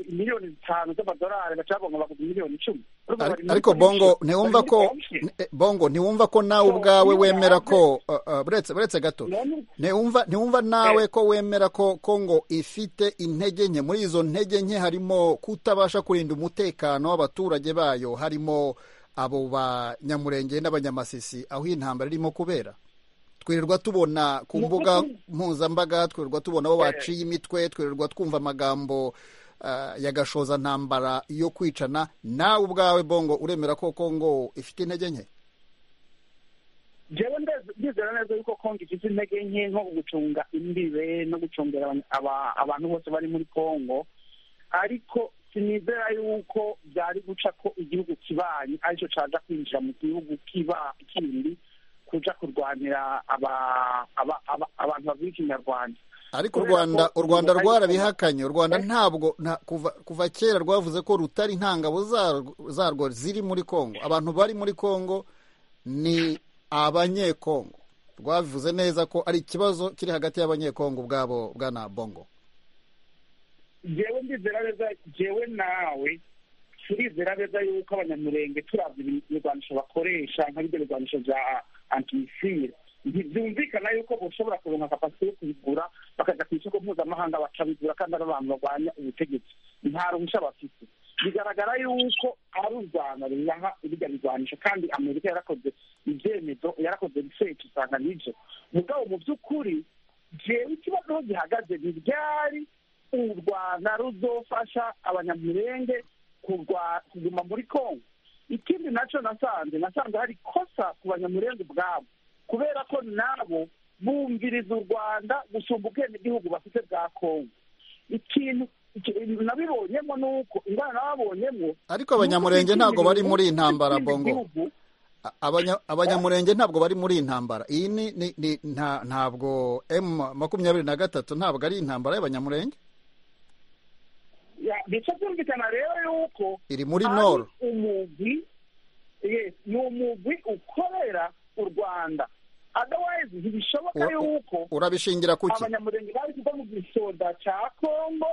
miliyoni zitanu z'amadolari bacabaga bagura miliyoni icumi ariko bongo ntiwumva ko bongo ntiwumva ko nawe ubwawe wemera ko buretse buretse gato ntiwumva nawe ko wemera ko kongo ifite intege nke muri izo ntege nke harimo kutabasha kurinda umutekano w'abaturage bayo harimo abo banyamurenge n'abanyamasisi aho iyi ntambara irimo kubera twirirwa tubona ku mbuga mpuzambaga twirirwa tubona abo baciye imitwe twirirwa twumva amagambo ya gashoza ntambara yo kwicana nawe ubwawe bongo uremera ko kongo ifite intege nke njyewe ndizera neza yuko kongo ifite intege nke nko gucunga imbibe no gucungira abantu bose bari muri kongo ariko sinizera yuko byari guca ko igihugu kibanyi aricyo cyaza kwinjira mu gihugu kindi kuja kurwanira abantu bavuga ikinyarwanda ariko u rwanda u rwanda rwarabihakanye u rwanda ntabwo kuva kera rwavuze ko rutari nta ngabo zarwo ziri muri kongo abantu bari muri kongo ni abanyekongo rwavuze neza ko ari ikibazo kiri hagati y'abanyekongo ubwabo bwana bongo jewe ndizera neza jewe nawe turizera neza yuko abanyamurenge turavye ibirwanisho bakoresha nka bivyo birwanisho vya antimisire ntivyumvikana yuko boshobora kuronka kapasite yo kubigura bakaja ku isoko mpuzamahanga bakabigura kandi ari abantu barwanya ubutegetsi nta ruhusha bafite bigaragara yuko ari u rwanda ruriha birya birwanisho kandi amerika yarakoze ibyemezo yarakoze riseshi usanga nivyo mugabo mu vy'ukuri jewe ikibazo aho gihagaze ntiryari u rwanda ruzofasha abanyamurenge kuguma muri kongo ikindi nacyo nasanze nasanze hari kosa ku banyamurenge ubwabo kubera ko nabo bumviriza u rwanda gusumba ubwenegihugu bafite bwa kongo ikintu nabibonyemo ni uko ingana nababonyemo ariko abanyamurenge ntabwo bari muri iyi ntambara bongo abanyamurenge ntabwo bari muri iyi ntambara iyi ni ntabwo emu makumyabiri na gatatu ntabwo ari intambara y'abanyamurenge bica byumvikana rero yuko iri muri noro umugwi ni umugwi ukorera u rwanda adawayizi ntibishoboka yuko urabishingira kuki abanyamurenge bari kuva mu gisoda cya kongo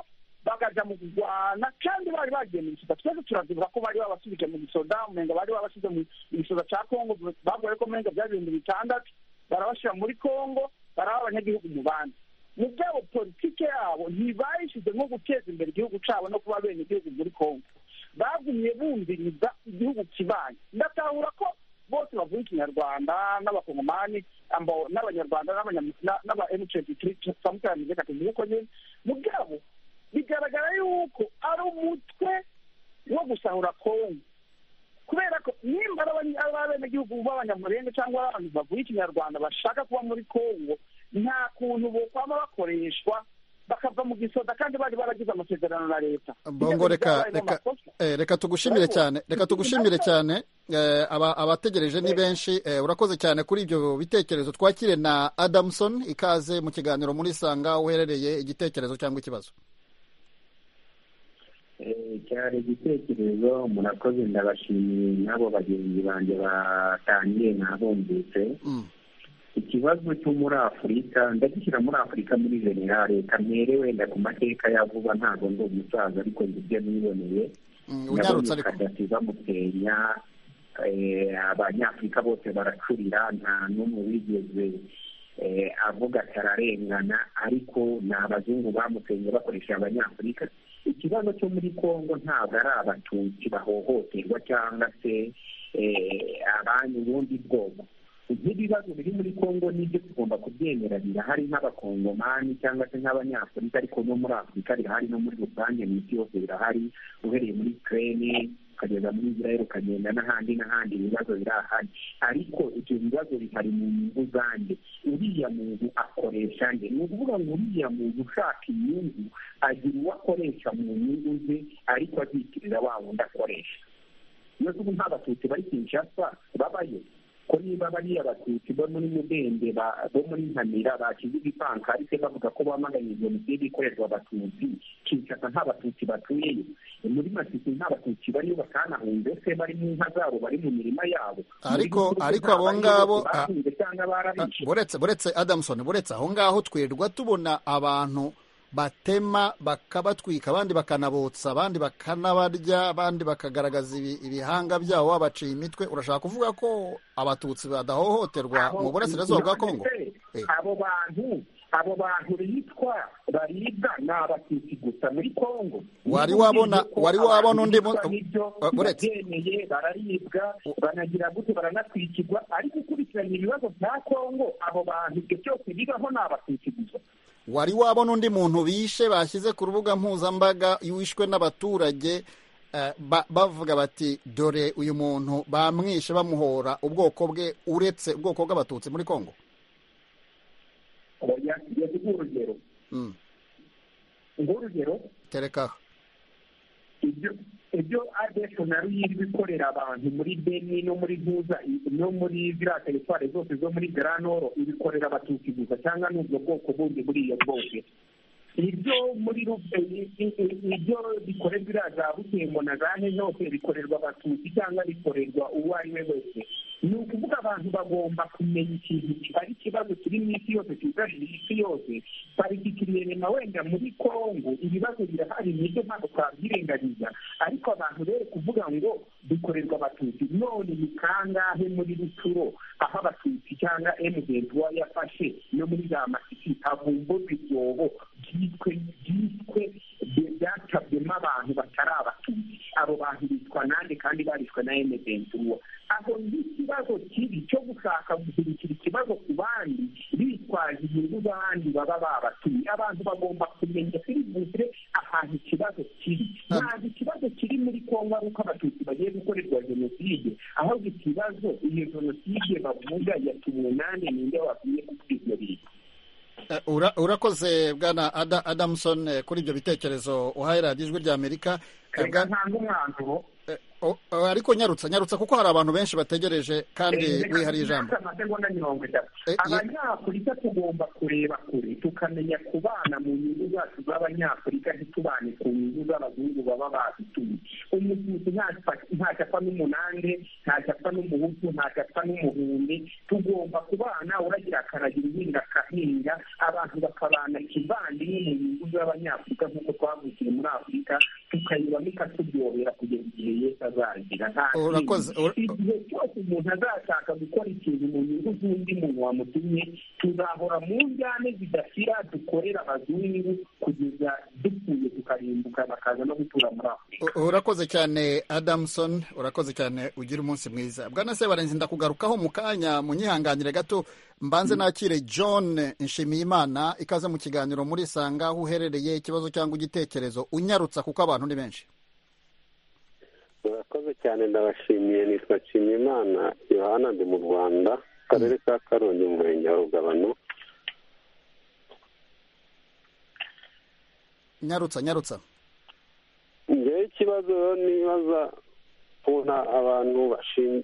bakaja mu kurwana kandi bari bagiye mu gisoda twese turavyibuka ko bari babasubije mu gisoda umenga bari babashize mu gisoda ca kongo babwiye ko umenga vyari ibihumbi bitandatu barabashira muri kongo baraba abanyagihugu mu bandi mugabo politike yabo ntibayishize nko guteza imbere igihugu cabo no kuba bene igihugu muri kongo bagumye bumviriza igihugu kibanye ndatahura ko bose bavuga ikinyarwanda n'abakongomani n'abanyarwanda n'aba m23 samutanije katuvuga uko nyene mugabo bigaragara yuko ari umutwe wo gusahura kongo kubera ko nimba ari abenegihugu b'abanyamurenge cyangwa abantu bavuye ikinyarwanda bashaka kuba muri kongo nta kuntu bokwama bakoreshwa bakava mu gisoda kandi bari baragize amasezerano na leta bongo reka reka tugushimire cyane reka tugushimire cyane abategereje ni benshi urakoze cyane kuri ibyo bitekerezo twakire na adamuson ikaze mu kiganiro muri sanga uherereye igitekerezo cyangwa ikibazo cyari igitekerezo murakoze ndabashimiye n'abo bagenzi banjye batangiye nabumvise ikibazo cyo muri afurika ndagishyira muri afurika muri generale kamere wenda ku mateka ya vuba ntabwo ndi umusaza ariko ndi ibyo niboneye ndabona kadasi bamutenya abanyafurika bose baracurira nta n'umwe wigeze avuga ati ararengana ariko ni abazungu bamutenye bakoresheje abanyafurika ikibazo cyo muri congo ntabwo ari abatutsi bahohoterwa cyangwa se abandi ubundi bwoko ibibazo biri muri congo nibyo tugomba kubyemera birahari nk'abakongomani cyangwa se nk'abanyafurika ariko no muri afurika birahari no muri rusange mu isi yose birahari uhereye muri ukraine ukageza muri israel ukagenda n'ahandi n'ahandi ibibazo birahari ariko ibyo bibazo bihari mu nyungu zanjye uriya muntu akoresha nde ni ukuvuga ngo uriya muntu ushaka inyungu agira uwo akoresha mu nyungu ze ariko azikiriza wa wundi akoresha iyo tuba nk'abatutsi bari kinshasa babayo ko niba bariya batutsi bo muri mudende bo muri nkamira bashyize ibipankarite bavuga ko bamaganye jenoside ikorerwa abatutsi kinshasa nta batutsi batuyeyo muri masisi nta batutsi bariyo batanahunze se bari mu nka zabo bari mu mirima yabo ariko ariko abo ngabo buretse buretse adamuson buretse aho ngaho twirirwa tubona abantu batema bakabatwika abandi bakanabotsa abandi bakanabarya abandi bakagaragaza ibihanga byabo babaciye imitwe urashaka kuvuga ko abatutsi badahohoterwa mu burasirazuba bwa kongo abo bantu abo bantu bitwa baribwa ni abatutsi gusa muri kongo wari wabona wari wabona undi babyemeye bararibwa banagira gute baranatwikirwa ariko ukurikiranye ibibazo bya kongo abo bantu ibyo byose bibaho ni abatutsi gusa wari wabona undi muntu bishe bashyize ku rubuga mpuzambaga wishwe n'abaturage bavuga bati dore uyu muntu bamwishe bamuhora ubwoko bwe uretse ubwoko bw'abatutsi muri kongo urugero urugero tereka ibyo adefu na ruyiri ikorera abantu muri beni no muri ntuza no muri ziriya teritwari zose zo muri garanoro ibikorera abatutsi gusa cyangwa n'ubwo bwoko bundi buriya bwose ibyo muri ibyo bikorerwa iriya za butembo na za henoke bikorerwa abatutsi cyangwa bikorerwa uwo ari we wese ni ukuvuga abantu bagomba kumenya ikintu ari ikibazo kiri mu isi yose cyugarije isi yose parikikiriye rema wenda muri kongo ibibazo birahari nibyo ntabwo twabyirengagiza ariko abantu rero kuvuga ngo bikorerwa abatutsi none ni kangahe muri ruturo aho abatutsi cyangwa emugentiwa yafashe no muri za masiki havumburwa ibyobo byitwe byitwe byacabyemo abantu batari abatutsi abo bantu bitwa nande kandi barishwe na emugentiwa aho n'ikibazo kibi cyo gushaka guhindukira ikibazo ku bandi bitwaje inyungu z'abandi baba babatuye abantu bagomba kumenya serivisi ahantu ikibazo kiri ntabwo ikibazo kiri muri kongo ari uko abatutsi bagiye gukorerwa jenoside aho ikibazo iyo jenoside bavuga yatuwe nande ninde wakwiriye gukwiza bintu urakoze bwana adamuson kuri ibyo bitekerezo uhaherera ijwi rya amerika ariko nyarutsa nyarutsa kuko hari abantu benshi bategereje kandi wihariye ijambo abanyafurika tugomba kureba kure tukamenya kubana mu nyungu zacu z'abanyafurika ntitubane ku nyungu z'abazungu baba bazituye umututsi ntacyo apfa n'umunande ntacyo apfa n'umuhutu ntacyo apfa n'umuhundi tugomba kubana uragira akaragira uhinga akahinga abantu bakabana kivandimwe mu nyungu z'abanyafurika nk'uko twavukiye muri afurika tukayibamo ikatubyohera kugeza igihe yesi azagira igihe cyose umuntu azashaka gukora ikintu mu nyungu z'undi muntu wamutumye tuzahora mu njyane zidasira dukorera abazungu kugeza dupfuye tukarimbuka bakaza no gutura muri afurika urakoze cyane adamuson urakoze cyane ugira umunsi mwiza bwana sebarenzi ndakugarukaho mu kanya munyihanganire gato mbanze nakire john nshimiyimana ikaze mu kiganiro muri sanga aho uherereye ikibazo cyangwa igitekerezo unyarutsa kuko abantu ni benshi murakoze cyane ndabashimiye nitwa nshimiyimana yohana ndi mu rwanda akarere ka karongi mu murenge wa rugabano nyarutsa nyarutsa ngewe ikibazo nibaza kubona abantu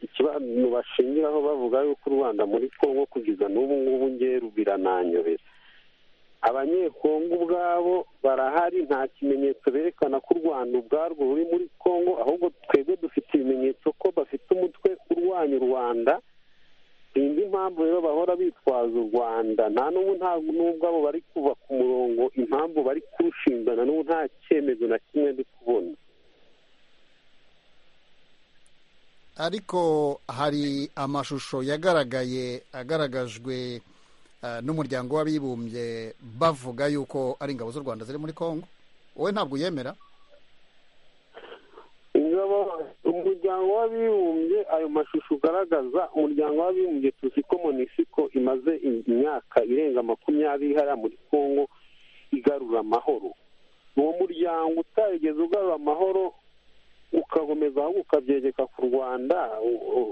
ikibantu bashingiraho bavuga yuko u rwanda muri kongo kugeza n'ubu ngubu ngewe birananyobera abanyekongo ubwabo barahari nta kimenyetso berekana ko u rwanda ubwarwo ruri muri kongo ahubwo twebwe dufite ibimenyetso ko bafite umutwe urwanya u rwanda sinzi impamvu rero bahora bitwaza u rwanda nta n'ubu ntabwo n'ubwo abo bari kuva ku murongo impamvu bari kurushingana n'ubu nta cyemezo na kimwe ndi kubona ariko hari amashusho yagaragaye agaragajwe n'umuryango w'abibumbye bavuga yuko ari ingabo z'u rwanda ziri muri congo wowe ntabwo uyemera ingabo umuryango w'abibumbye ayo mashusho ugaragaza umuryango w'abibumbye tuzi ko monisiko imaze imyaka irenga makumyabiri hariya muri congo igarura amahoro uwo muryango utarigeze ugarura amahoro ukagomeza ahubwo ukabyegeka ku rwanda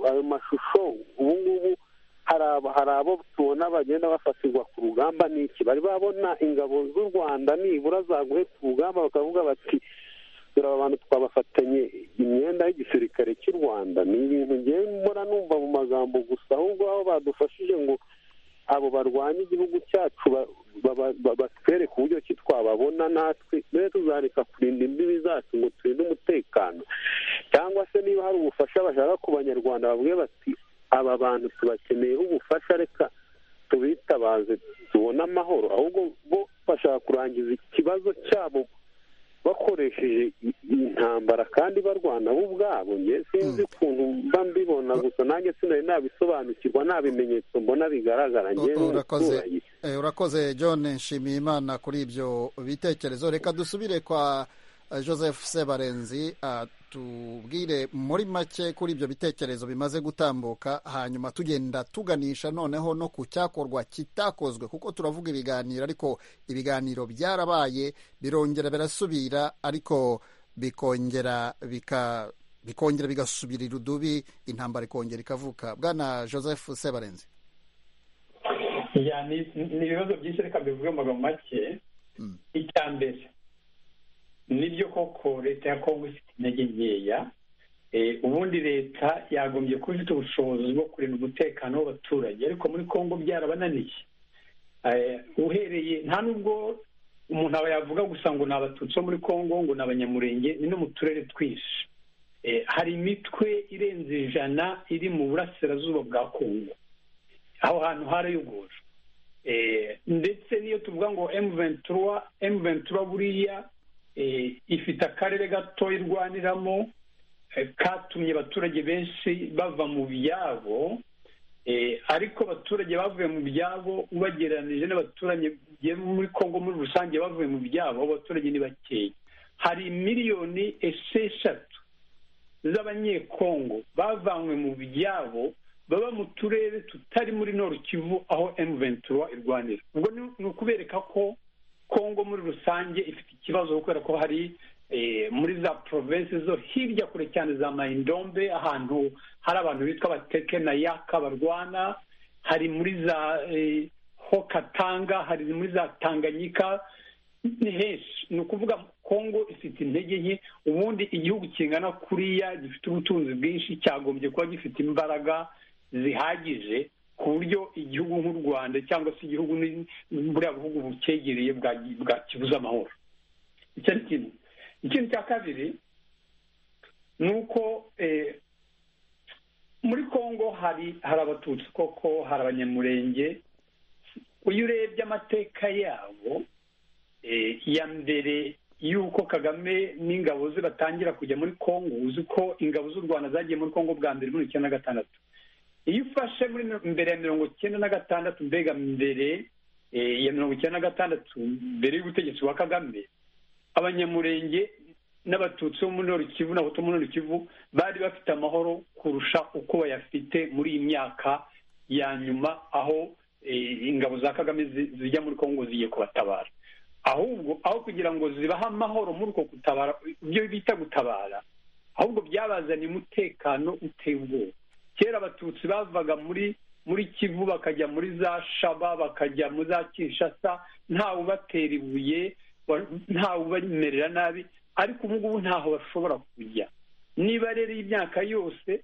ayo mashusho ubu ngubu hari abo tubona bagenda bafatirwa ku rugamba n'iki bari babona ingabo z'u rwanda nibura zaguhetse urugamba bakavuga bati dore aba bantu twabafatanye imyenda y'igisirikare cy'u rwanda ni ibintu ngewe mbona numva mu magambo gusa ahubwo aho badufashije ngo abo barwanya igihugu cyacu batwereke uburyo ki twababona natwe mbere tuzareka kurinda imbibi zacu ngo turinde umutekano cyangwa se niba hari ubufasha bashaka ku banyarwanda babwiye bati aba bantu tubakeneyeho ubufasha reka tubitabaze tubone amahoro ahubwo bo bashaka kurangiza ikibazo cyabo bakoresheje intambara kandi barwana bo ubwabo nge sinzi ukuntu mba mbibona gusa nanjye sinari nabisobanukirwa nta bimenyetso mbona bigaragara ngewe umuturage urakoze john nshimiye imana kuri ibyo bitekerezo reka dusubire kwa joseph sebarenzi tubwire muri make kuri ibyo bitekerezo bimaze gutambuka hanyuma tugenda tuganisha noneho no ku cyakorwa kitakozwe kuko turavuga ibiganiro ariko ibiganiro byarabaye birongera birasubira ariko bikongera bika bikongera bigasubirira udubi intambara ikongera ikavuka bwana joseph sebarenzi ni ibibazo byinshi reka bivuge amagambo make icya mbere nibyo koko leta ya kongo ifite intege nkeya ubundi leta yagombye kuba ifite ubushobozi bwo kurinda umutekano w'abaturage ariko muri kongo byarabananiye uhereye nta nubwo umuntu aba yavuga gusa ngo ni abatutsi bo muri kongo ngo ni abanyamurenge ni no mu turere twinshi hari imitwe irenze ijana iri mu burasirazuba bwa kongo aho hantu harayogora ndetse n'iyo tuvuga ngo emu ventura emu ventura buriya ifite akarere gato irwaniramo katumye abaturage benshi bava mu byabo ariko abaturage bavuye mu byabo ubagereranije n'abaturage muri congo muri rusange bavuye mu byabo abaturage ni bakeya hari miliyoni esheshatu z'abanyekongo bavanywe mu byabo baba mu turere tutari muri noru kivu aho emu ventura irwanira ubwo ni ukubereka ko kongo muri rusange ifite ikibazo kubera ko hari muri za provensi zo hirya kure cyane za mayindombe ahantu hari abantu bitwa abateke na yaka barwana hari muri za hokatanga hari muri za tanganyika ni henshi ni ukuvuga kongo ifite intege nke ubundi igihugu kingana kuriya gifite ubutunzi bwinshi cyagombye kuba gifite imbaraga zihagije ku buryo igihugu nk'u rwanda cyangwa se igihugu buriya bihugu bukegereye kibuze amahoro icyo ni kimwe ikindi cya kabiri ni uko muri congo hari hari abatutsi koko hari abanyamurenge iyo urebye amateka yabo ya mbere y'uko kagame n'ingabo ze batangira kujya muri congo uzi ko ingabo z'u rwanda zagiye muri congo bwa mbere muri icyenda na gatandatu iyo ufashe muri mbere ya mirongo icyenda na gatandatu mbega mbere ya mirongo icyenda na gatandatu mbere y'ubutegetsi bwa kagame abanyamurenge n'abatutsi bo muri Kivu n'abato muri Kivu bari bafite amahoro kurusha uko bayafite muri iyi myaka ya nyuma aho ingabo za kagame zijya muri congo zigiye kubatabara ahubwo aho kugira ngo zibahe amahoro muri uko gutabara ibyo bita gutabara ahubwo byabazaniye umutekano uteye ubwoba kera abatutsi bavaga muri muri kivu bakajya muri za shaba bakajya muri za kinshasa ntawe ubatera ibuye ntawe ubamerera nabi ariko ubu ngubu ntaho bashobora kujya niba rero imyaka yose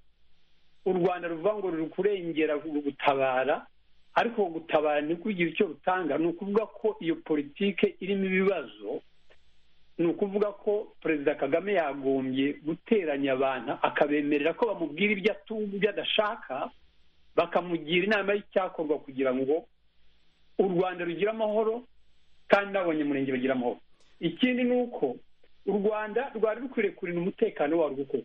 u rwanda ruvuga ngo ruri kurengera gutabara ariko gutabara ntikugira icyo rutanga ni ukuvuga ko iyo politike irimo ibibazo ni ukuvuga ko perezida kagame yagombye guteranya abantu akabemerera ko bamubwira ibyo atumva ibyo adashaka bakamugira inama y'icyakorwa kugira ngo u rwanda rugire amahoro kandi n'abanyamurenge bagira amahoro ikindi ni uko u rwanda rwari rukwiriye kurinda umutekano warwo koko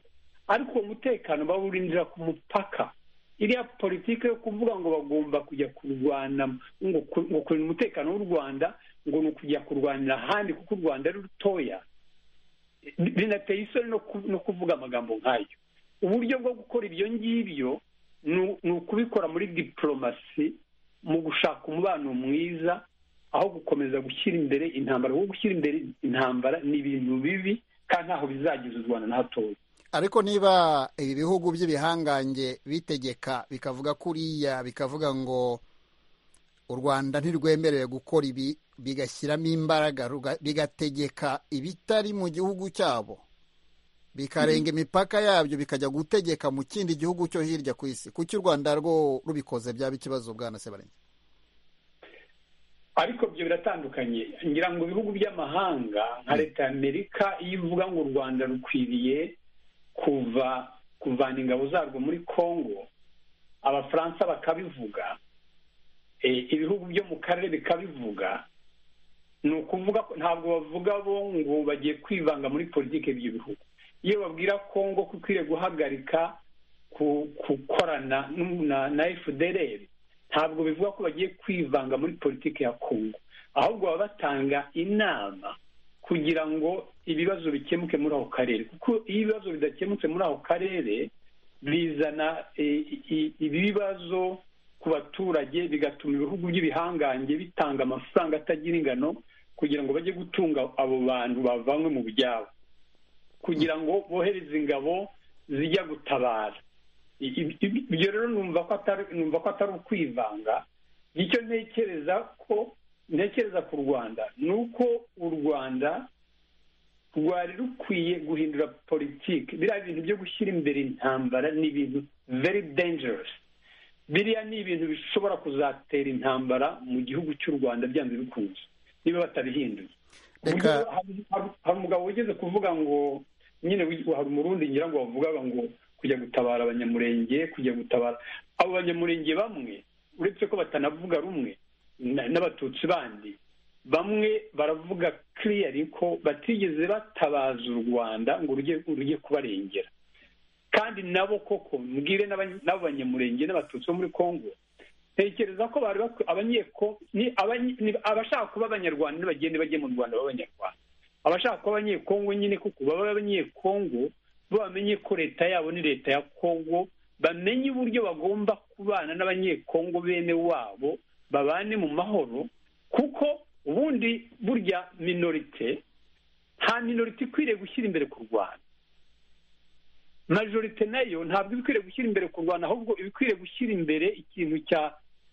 ariko uwo mutekano bawurindira ku mupaka iriya politiki yo kuvuga ngo bagomba kujya kurwana ngo kurinda umutekano w'u rwanda ngo ni ukujya kurwanira ahandi kuko u rwanda ari rutoya binateye isoni no kuvuga amagambo nk'ayo uburyo bwo gukora ibyo ngibyo ni ukubikora muri diporomasi mu gushaka umubano mwiza aho gukomeza gushyira imbere intambara kuko gushyira imbere intambara ni ibintu bibi kandi ntaho bizageza u rwanda na hatoya ariko niba ibi bihugu by'ibihangange bitegeka bikavuga kuriya bikavuga ngo u rwanda ntirwemerewe gukora ibi bigashyiramo imbaraga bigategeka ibitari mu gihugu cyabo bikarenga imipaka yabyo bikajya gutegeka mu kindi gihugu cyo hirya ku isi kuki u rwanda rwo rubikoze byaba ikibazo bwana sebarenge ariko ibyo biratandukanye ngira ngo ibihugu by'amahanga nka leta ya amerika iyo ivuga ngo u rwanda rukwiriye kuva kuvana ingabo zarwo muri congo abafaransa bakabivuga ibihugu byo mu karere bikabivuga ni ukuvuga ntabwo bavuga bo ngo bagiye kwivanga muri politiki y'ibyo bihugu iyo babwira congo ko ikwiriye guhagarika gukorana na efudereri ntabwo bivuga ko bagiye kwivanga muri politiki ya kongo ahubwo baba batanga inama kugira ngo ibibazo bikemuke muri ako karere kuko iyo ibibazo bidakemutse muri ako karere bizana ibibazo ku baturage bigatuma ibihugu by'ibihangange bitanga amafaranga atagira ingano kugira ngo bajye gutunga abo bantu bavanywe mu byabo kugira ngo bohereze ingabo zijya gutabara ibyo rero numva ko atari ukwivanga icyo ntekereza ko ntekereza ku rwanda ni uko u rwanda rwari rukwiye guhindura politiki biriya bintu byo gushyira imbere intambara ni ibintu very dangerous biriya ni ibintu bishobora kuzatera intambara mu gihugu cy'u rwanda byanze bikunze niba batabihinduye hari umugabo wigeze kuvuga ngo nyine hari umurundi ngira ngo bavugaga ngo kujya gutabara abanyamurenge kujya gutabara abo banyamurenge bamwe uretse ko batanavuga rumwe n'abatutsi bandi bamwe baravuga kiriyari ko batigeze batabaza u rwanda ngo rujye kubarengera kandi nabo koko mbwire n'abo banyamurenge n'abatutsi bo muri congo ntekereza ko abashaka kuba abanyarwanda bagende bajye mu rwanda b'abanyarwanda abashaka kuba abanyekongo nyine kuko baba abanyekongo bamenye ko leta yabo ni leta ya kongo bamenye uburyo bagomba kubana n'abanyekongo bene wabo babane mu mahoro kuko ubundi burya minorite nta minorite ikwiriye gushyira imbere ku rwanda majorite nayo ntabwo ikwiriye gushyira imbere ku rwanda ahubwo ibikwiriye gushyira imbere ikintu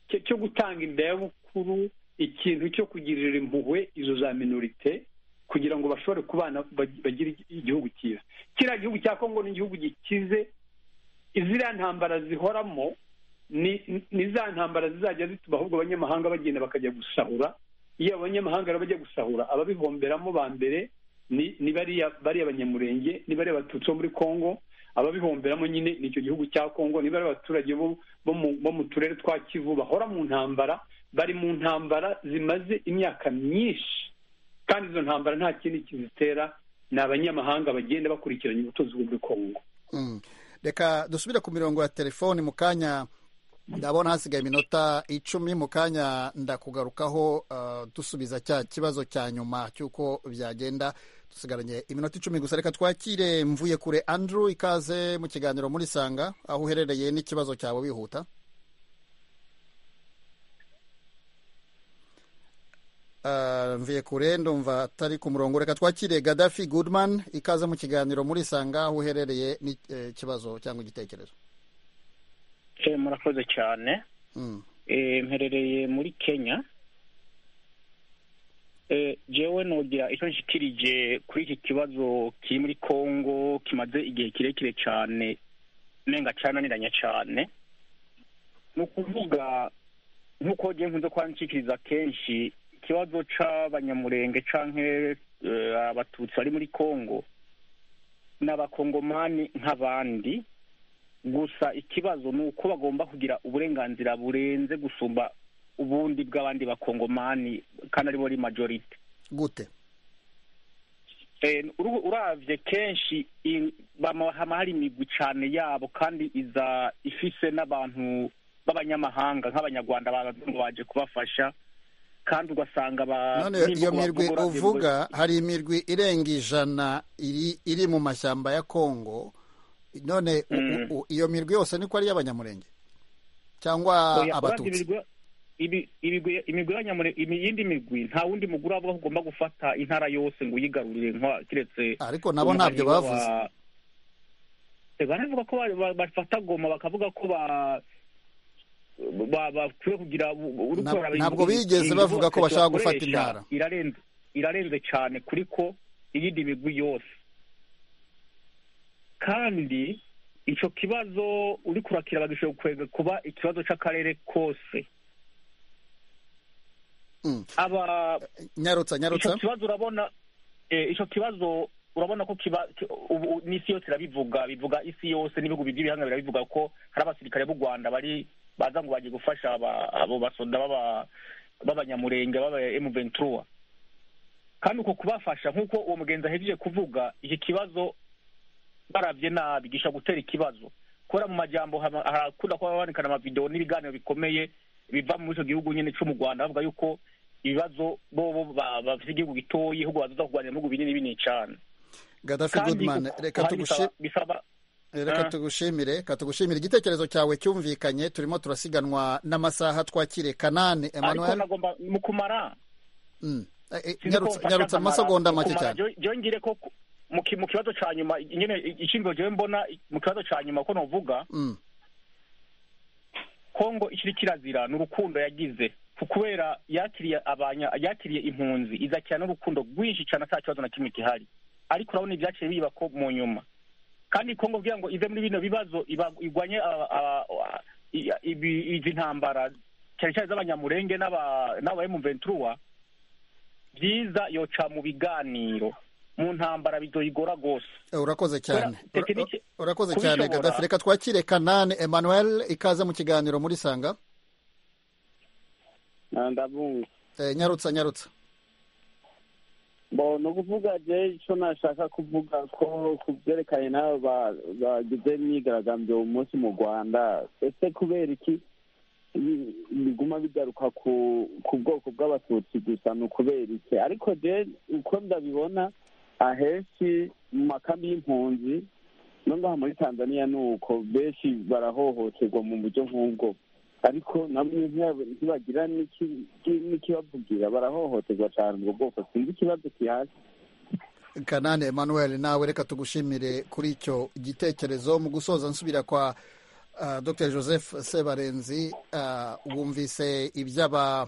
cyo gutanga indayabukuru ikintu cyo kugirira impuhwe izo za minorite kugira ngo bashobore kubana bagire igihugu cyiza kiriya gihugu cya kongo ni igihugu gikize iziriya ntambara zihoramo ni za ntambara zizajya zituma ahubwo abanyamahanga bagenda bakajya gusahura iyo abanyamahanga rero bajya gusahura ababihomberamo ba mbere ni bariya banyamurenge ni bariya batutsi bo muri kongo ababihomberamo nyine ni icyo gihugu cya kongo ni bariya abaturage bo mu turere twa kivu bahora mu ntambara bari mu ntambara zimaze imyaka myinshi kandi izo ntambara nta kindi kizitera ni abanyamahanga bagenda bakurikiranye ubutunzi bwo muri kongo reka dusubire ku mirongo ya telefoni mu kanya ndabona hasigaye iminota icumi mu kanya ndakugarukaho dusubiza cya kibazo cya nyuma cy'uko byagenda dusigaranye iminota icumi gusa reka twakire mvuye kure andrew ikaze mu kiganiro muri sanga aho uherereye n'ikibazo cyawe wihuta mvuye kure ndumva atari ku murongo reka twakire gadafi gudman ikaze mu kiganiro muri sanga aho uherereye n'ikibazo cyangwa igitekerezo murakoze cyane mperereye muri kenya jewe nogira icyo nshyikirije kuri iki kibazo kiri muri congo kimaze igihe kirekire cyane nenga cyananiranye cyane ni ukuvuga nk'uko ngiye nkunze kuba nshyikiriza kenshi ikibazo cy'abanyamurenge cyangwa abatutsi bari muri congo ni abakongomani nk'abandi gusa ikibazo ni uko bagomba kugira uburenganzira burenze gusumba ubundi bw'abandi bakongomani kandi aribo ari majorite gute urabye kenshi haba hari imigwi cyane yabo kandi iza ifise n'abantu b'abanyamahanga nk'abanyarwanda baje kubafasha kandi ugasanga none iyo mirwi uvuga hari imirwi irenga ijana iri mu mashyamba ya kongo none iyo mirwi yose niko ari iy'abanyamurenge cyangwa abatutsi iyindi migwi nta wundi mugura avuga ko ugomba gufata intara yose ngo uyigarurire keretse ariko nabo ntabyo bavuze baravuga ko bafata goma bakavuga ko bakwiye kugira ntabwo bigeze bavuga ko bashaka gufata intara irarenze cyane kuri ko iyindi migwi yose kandi icyo kibazo uri kurakira bagishoboye kuba ikibazo cy'akarere kose aba nyarutsa nyarutsa icyo kibazo urabona icyo kibazo urabona ko kiba ubu n'isi yose irabivuga bivuga isi yose n'ibihugu by'ibihanga birabivuga ko hari abasirikare b'u rwanda bari baza ngo bagiye gufasha abo basoda b'abanyamurenge b'aba emu ventura kandi uko kubafasha nk'uko uwo mugenzi ahejeje kuvuga iki kibazo barabye nabi gisha gutera ikibazo kubera mu majyambo harakunda kuba habonekana amavidewo n'ibiganiro bikomeye biva muri icyo gihugu nyine cyo mu rwanda bavuga yuko ibibazo bobo bafite igihugu gitoya ahubwo bazaza kurwanira mu bihugu binini binini cyane gadafi gudumani reka tugushimire reka tugushimire igitekerezo cyawe cyumvikanye turimo turasiganwa n'amasaha twakire kanani emanuweli mu kumara nyarutsa amasegonda make cyane byongere ko mu kibazo cya nyuma nyine icyumviro njyewe mbona mu kibazo cya nyuma ko navuga kongo ikiri kirazira ni urukundo yagize kubera yakiriye abanya yakiriye impunzi izakira n'urukundo rwinshi cyane nta kibazo na kimwe gihari ariko urabona ibyaciye biba ko mu nyuma kandi kongo kugira ngo ive muri bino bibazo igwanye izi ntambara cyane cyane iz'abanyamurenge n'aba emuventura byiza yoca mu biganiro mu ntambara bidoyigora rwose urakoze cyane urakoze cyane gadafi reka twakire kanani emmanuel ikaze mu kiganiro muri sanga ndabumva nyarutsa nyarutsa ni ukuvuga je icyo nashaka kuvuga ko ku byerekanye nabo bagize imyigaragambyo uyu munsi mu rwanda ese kubera iki biguma bigaruka ku bwoko bw'abatutsi gusa ni ukubera iki ariko je uko ndabibona ahenshi mu makambi y'impunzi no ngaha muri tanzania ni uko benshi barahohoterwa mu buryo nk'ubwo ariko nabo ntibagira n'ikibavugira barahohoterwa cyane ubwo bwoko sinzi ikibazo kihari kanani emmanuel nawe reka tugushimire kuri icyo gitekerezo mu gusoza nsubira kwa dr joseph sebarenzi wumvise iby'aba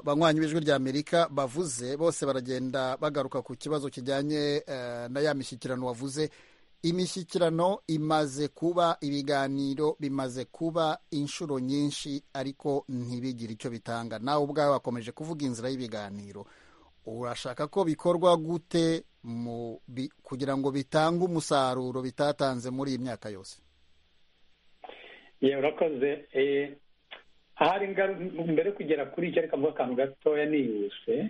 banywanyi b'ijwi ry'amerika bavuze bose baragenda bagaruka ku kibazo kijyanye na ya mishyikirano wavuze imishyikirano imaze kuba ibiganiro bimaze kuba inshuro nyinshi ariko ntibigire icyo bitanga nawe ubwawe wakomeje kuvuga inzira y'ibiganiro urashaka ko bikorwa gute kugira ngo bitange umusaruro bitatanze muri iyi myaka yose urakoze ahari mbere yo kugera kuri icyo reka mvuga akantu gatoya nihuse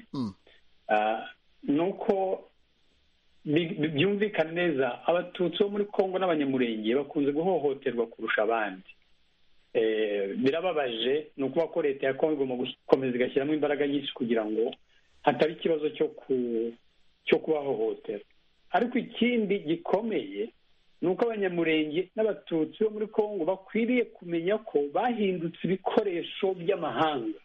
ni uko byumvikana neza abatutsi bo muri congo n'abanyamurenge bakunze guhohoterwa kurusha abandi birababaje ni ukuvuga ko leta ya congo igomba gukomeza igashyiramo imbaraga nyinshi kugira ngo hataba ikibazo cyo kubahohotera ariko ikindi gikomeye ni uko abanyamurenge n'abatutsi bo muri congo bakwiriye kumenya ko bahindutse ibikoresho by'amahanga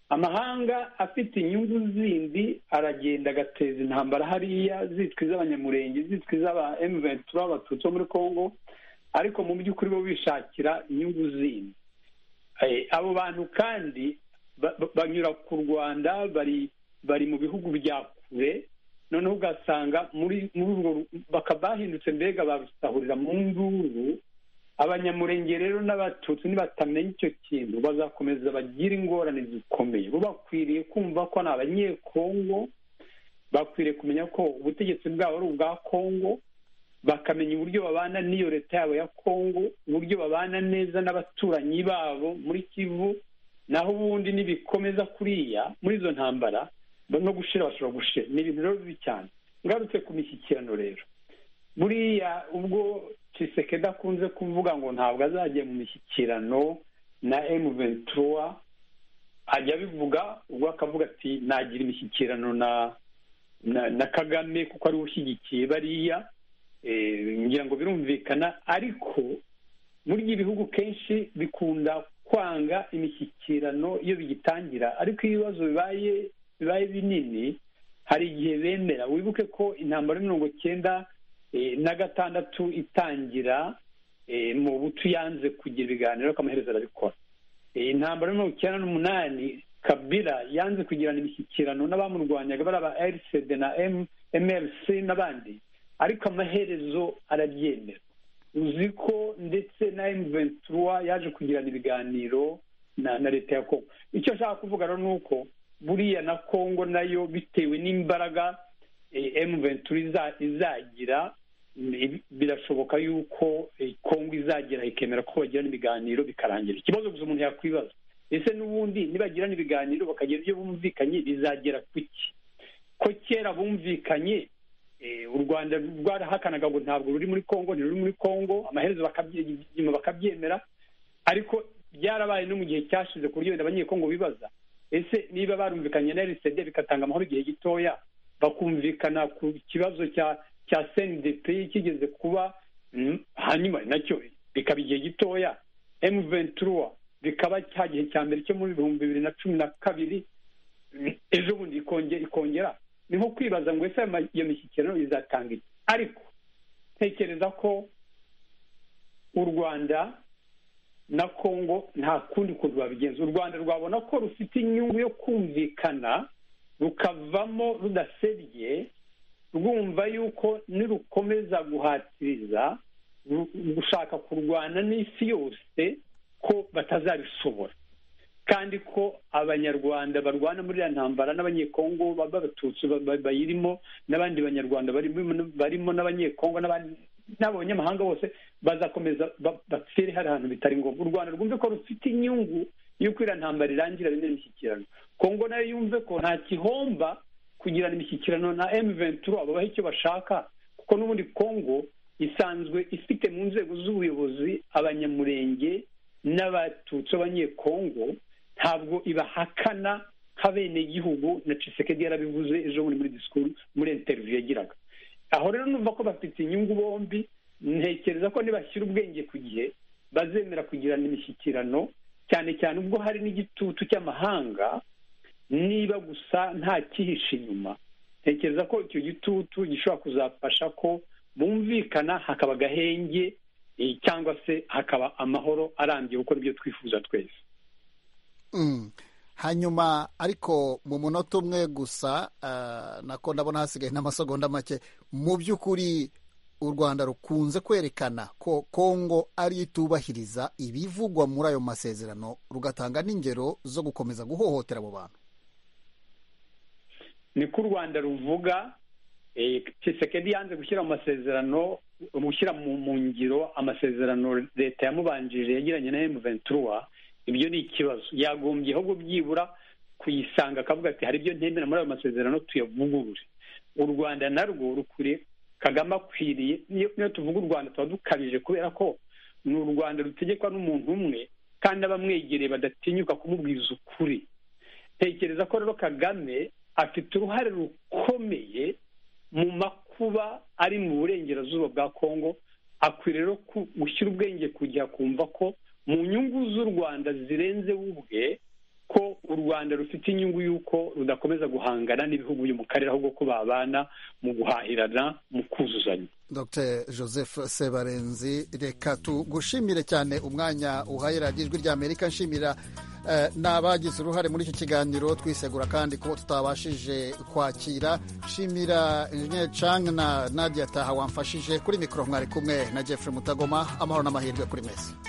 amahanga afite inyungu zindi aragenda agateza intambara hariya zitwa iz'abanyamurenge zitwa iz'aba emuventura abatutsi bo muri congo ariko mu by'ukuri bo bishakira inyungu zindi abo bantu kandi banyura ku rwanda bari bari mu bihugu bya kure noneho ugasanga muri muri urwo bakaba bahindutse mbega babisahurira mu nduru abanyamurenge rero n'abatutsi nibatamenya icyo kintu bazakomeza bagira ingorane zikomeye bo bakwiriye kumva ko ni abanyekongo bakwiriye kumenya ko ubutegetsi bwabo ari ubwa kongo bakamenya uburyo babana n'iyo leta yabo ya kongo uburyo babana neza n'abaturanyi babo muri kivu naho ubundi nibikomeza kuriya muri izo ntambara no gushira bashobora gushira ni ibintu rero bibi cyane ngarutse ku mishyikirano rero buriya ubwo ciseke dakunze kuvuga ngo ntabwo azajya mu mishyikirano na emu ventura ajya abivuga ubwo akavuga ati nagira imishyikirano na na kagame kuko ariwe ushyigikiye bariya ngira ngo birumvikana ariko burya ibihugu kenshi bikunda kwanga imishyikirano iyo bigitangira ariko iyo ibibazo bibaye bibaye binini hari igihe bemera wibuke ko intambara mirongo cyenda na gatandatu itangira mu butu yanze kugira ibiganiro akamuhereza arabikora intambara mirongo icyenda n'umunani kabira yanze kugirana imishyikirano n'abamurwanyaga bari aba erisede na mlc n'abandi ariko amaherezo arabyemera uzi ko ndetse na emuventura yaje kugirana ibiganiro na leta ya kongo icyo ashaka kuvuga rero ni uko buriya na kongo nayo bitewe n'imbaraga emuventura izagira birashoboka yuko kongo izagera ikemera ko bagirana ibiganiro bikarangira ikibazo gusa umuntu yakwibaza ese n'ubundi nibagirana ibiganiro bakagira ibyo bumvikanye bizagera ku ki ko kera bumvikanye u rwanda rwarahakanaga ngo ntabwo ruri muri congo ntiruri muri congo amaherezo nyuma bakabyemera ariko byarabaye no mu gihe cyashize ku buryo wenda abanyekongo bibaza ese niba barumvikanye na rcd bigatanga amahoro igihe gitoya bakumvikana ku kibazo cya cya cndp kigeze kuba hanyuma nacyo bikaba igihe gitoya emu ventura bikaba cya gihe cya mbere cyo muri bihumbi bibiri na cumi na kabiri ejo bundi ikongera ni nko kwibaza ngo ese iyo mishyikirano izatanga iki ariko ntekereza ko u rwanda na kongo nta kundi kuntu babigenza u rwanda rwabona ko rufite inyungu yo kumvikana rukavamo rudasebye rwumva yuko nirukomeza guhatiriza gushaka kurwana n'isi yose ko batazabishobora kandi ko abanyarwanda barwana muri iriya ntambara n'abanyekongo b'abatutsi bayirimo n'abandi banyarwanda barimo n'abanyekongo n'abanyamahanga bose bazakomeza bapfire hari ahantu bitari ngombwa u rwanda rwumve ko rufite inyungu y'uko iriya ntambara irangira bene imishyikirano kongo nayo yumve ko nta gihomba kugirana imishyikirano na emu ventura babaha icyo bashaka kuko n'ubundi kongo isanzwe ifite mu nzego z'ubuyobozi abanyamurenge n'abatutsi b'abanyekongo ntabwo ibahakana nk'abenegihugu na cisekedi yarabivuze ejo bundi muri disikuru muri interiviyu yagiraga aho rero numva ko bafite inyungu bombi ntekereza ko nibashyira ubwenge ku gihe bazemera kugirana imishyikirano cyane cyane ubwo hari n'igitutu cy'amahanga niba gusa nta kihishe inyuma ntekereza ko icyo gitutu gishobora kuzafasha ko bumvikana hakaba agahenge cyangwa se hakaba amahoro arambye kuko nibyo twifuza twese hanyuma ariko mu munota umwe gusa nako ndabona hasigaye n'amasegonda make mu by'ukuri u rwanda rukunze kwerekana ko kongo ari itubahiriza ibivugwa muri ayo masezerano rugatanga n'ingero zo gukomeza guhohotera abo bantu niko u rwanda ruvuga kisekedi yanze gushyira mu masezerano gushyira mu ngiro amasezerano leta yamubanjirije yagiranye na emu ventura ibyo ni ikibazo yagombye ahubwo byibura kuyisanga akavuga ati hari ibyo ntemera muri ayo masezerano tuyavugurure u rwanda narwo rukwiriye kagame akwiriye niyo tuvuga u rwanda tuba dukabije kubera ko ni u rwanda rutegekwa n'umuntu umwe kandi abamwegereye badatinyuka kumubwiza ukuri tekereza ko rero kagame afite uruhare rukomeye mu makuba ari mu burengerazuba bwa kongo akwiriye rero gushyira ubwenge kujya kumva ko mu nyungu z'u rwanda zirenze ubwe ko u rwanda rufite inyungu y'uko rudakomeza guhangana n'ibihugu byo mu karere ahubwo ko babana mu guhahirana mu kuzuzanya dr joseph sebarenzi reka tugushimire cyane umwanya uhaye radiyo ijwi ry'amerika nshimira ni abagize uruhare muri iki kiganiro twisegura kandi ko tutabashije kwakira shimira injeniyeri cang na nadia taha wamfashije kuri mikoro mwari kumwe na jeffrey mutagoma amahoro n'amahirwe kuri mesi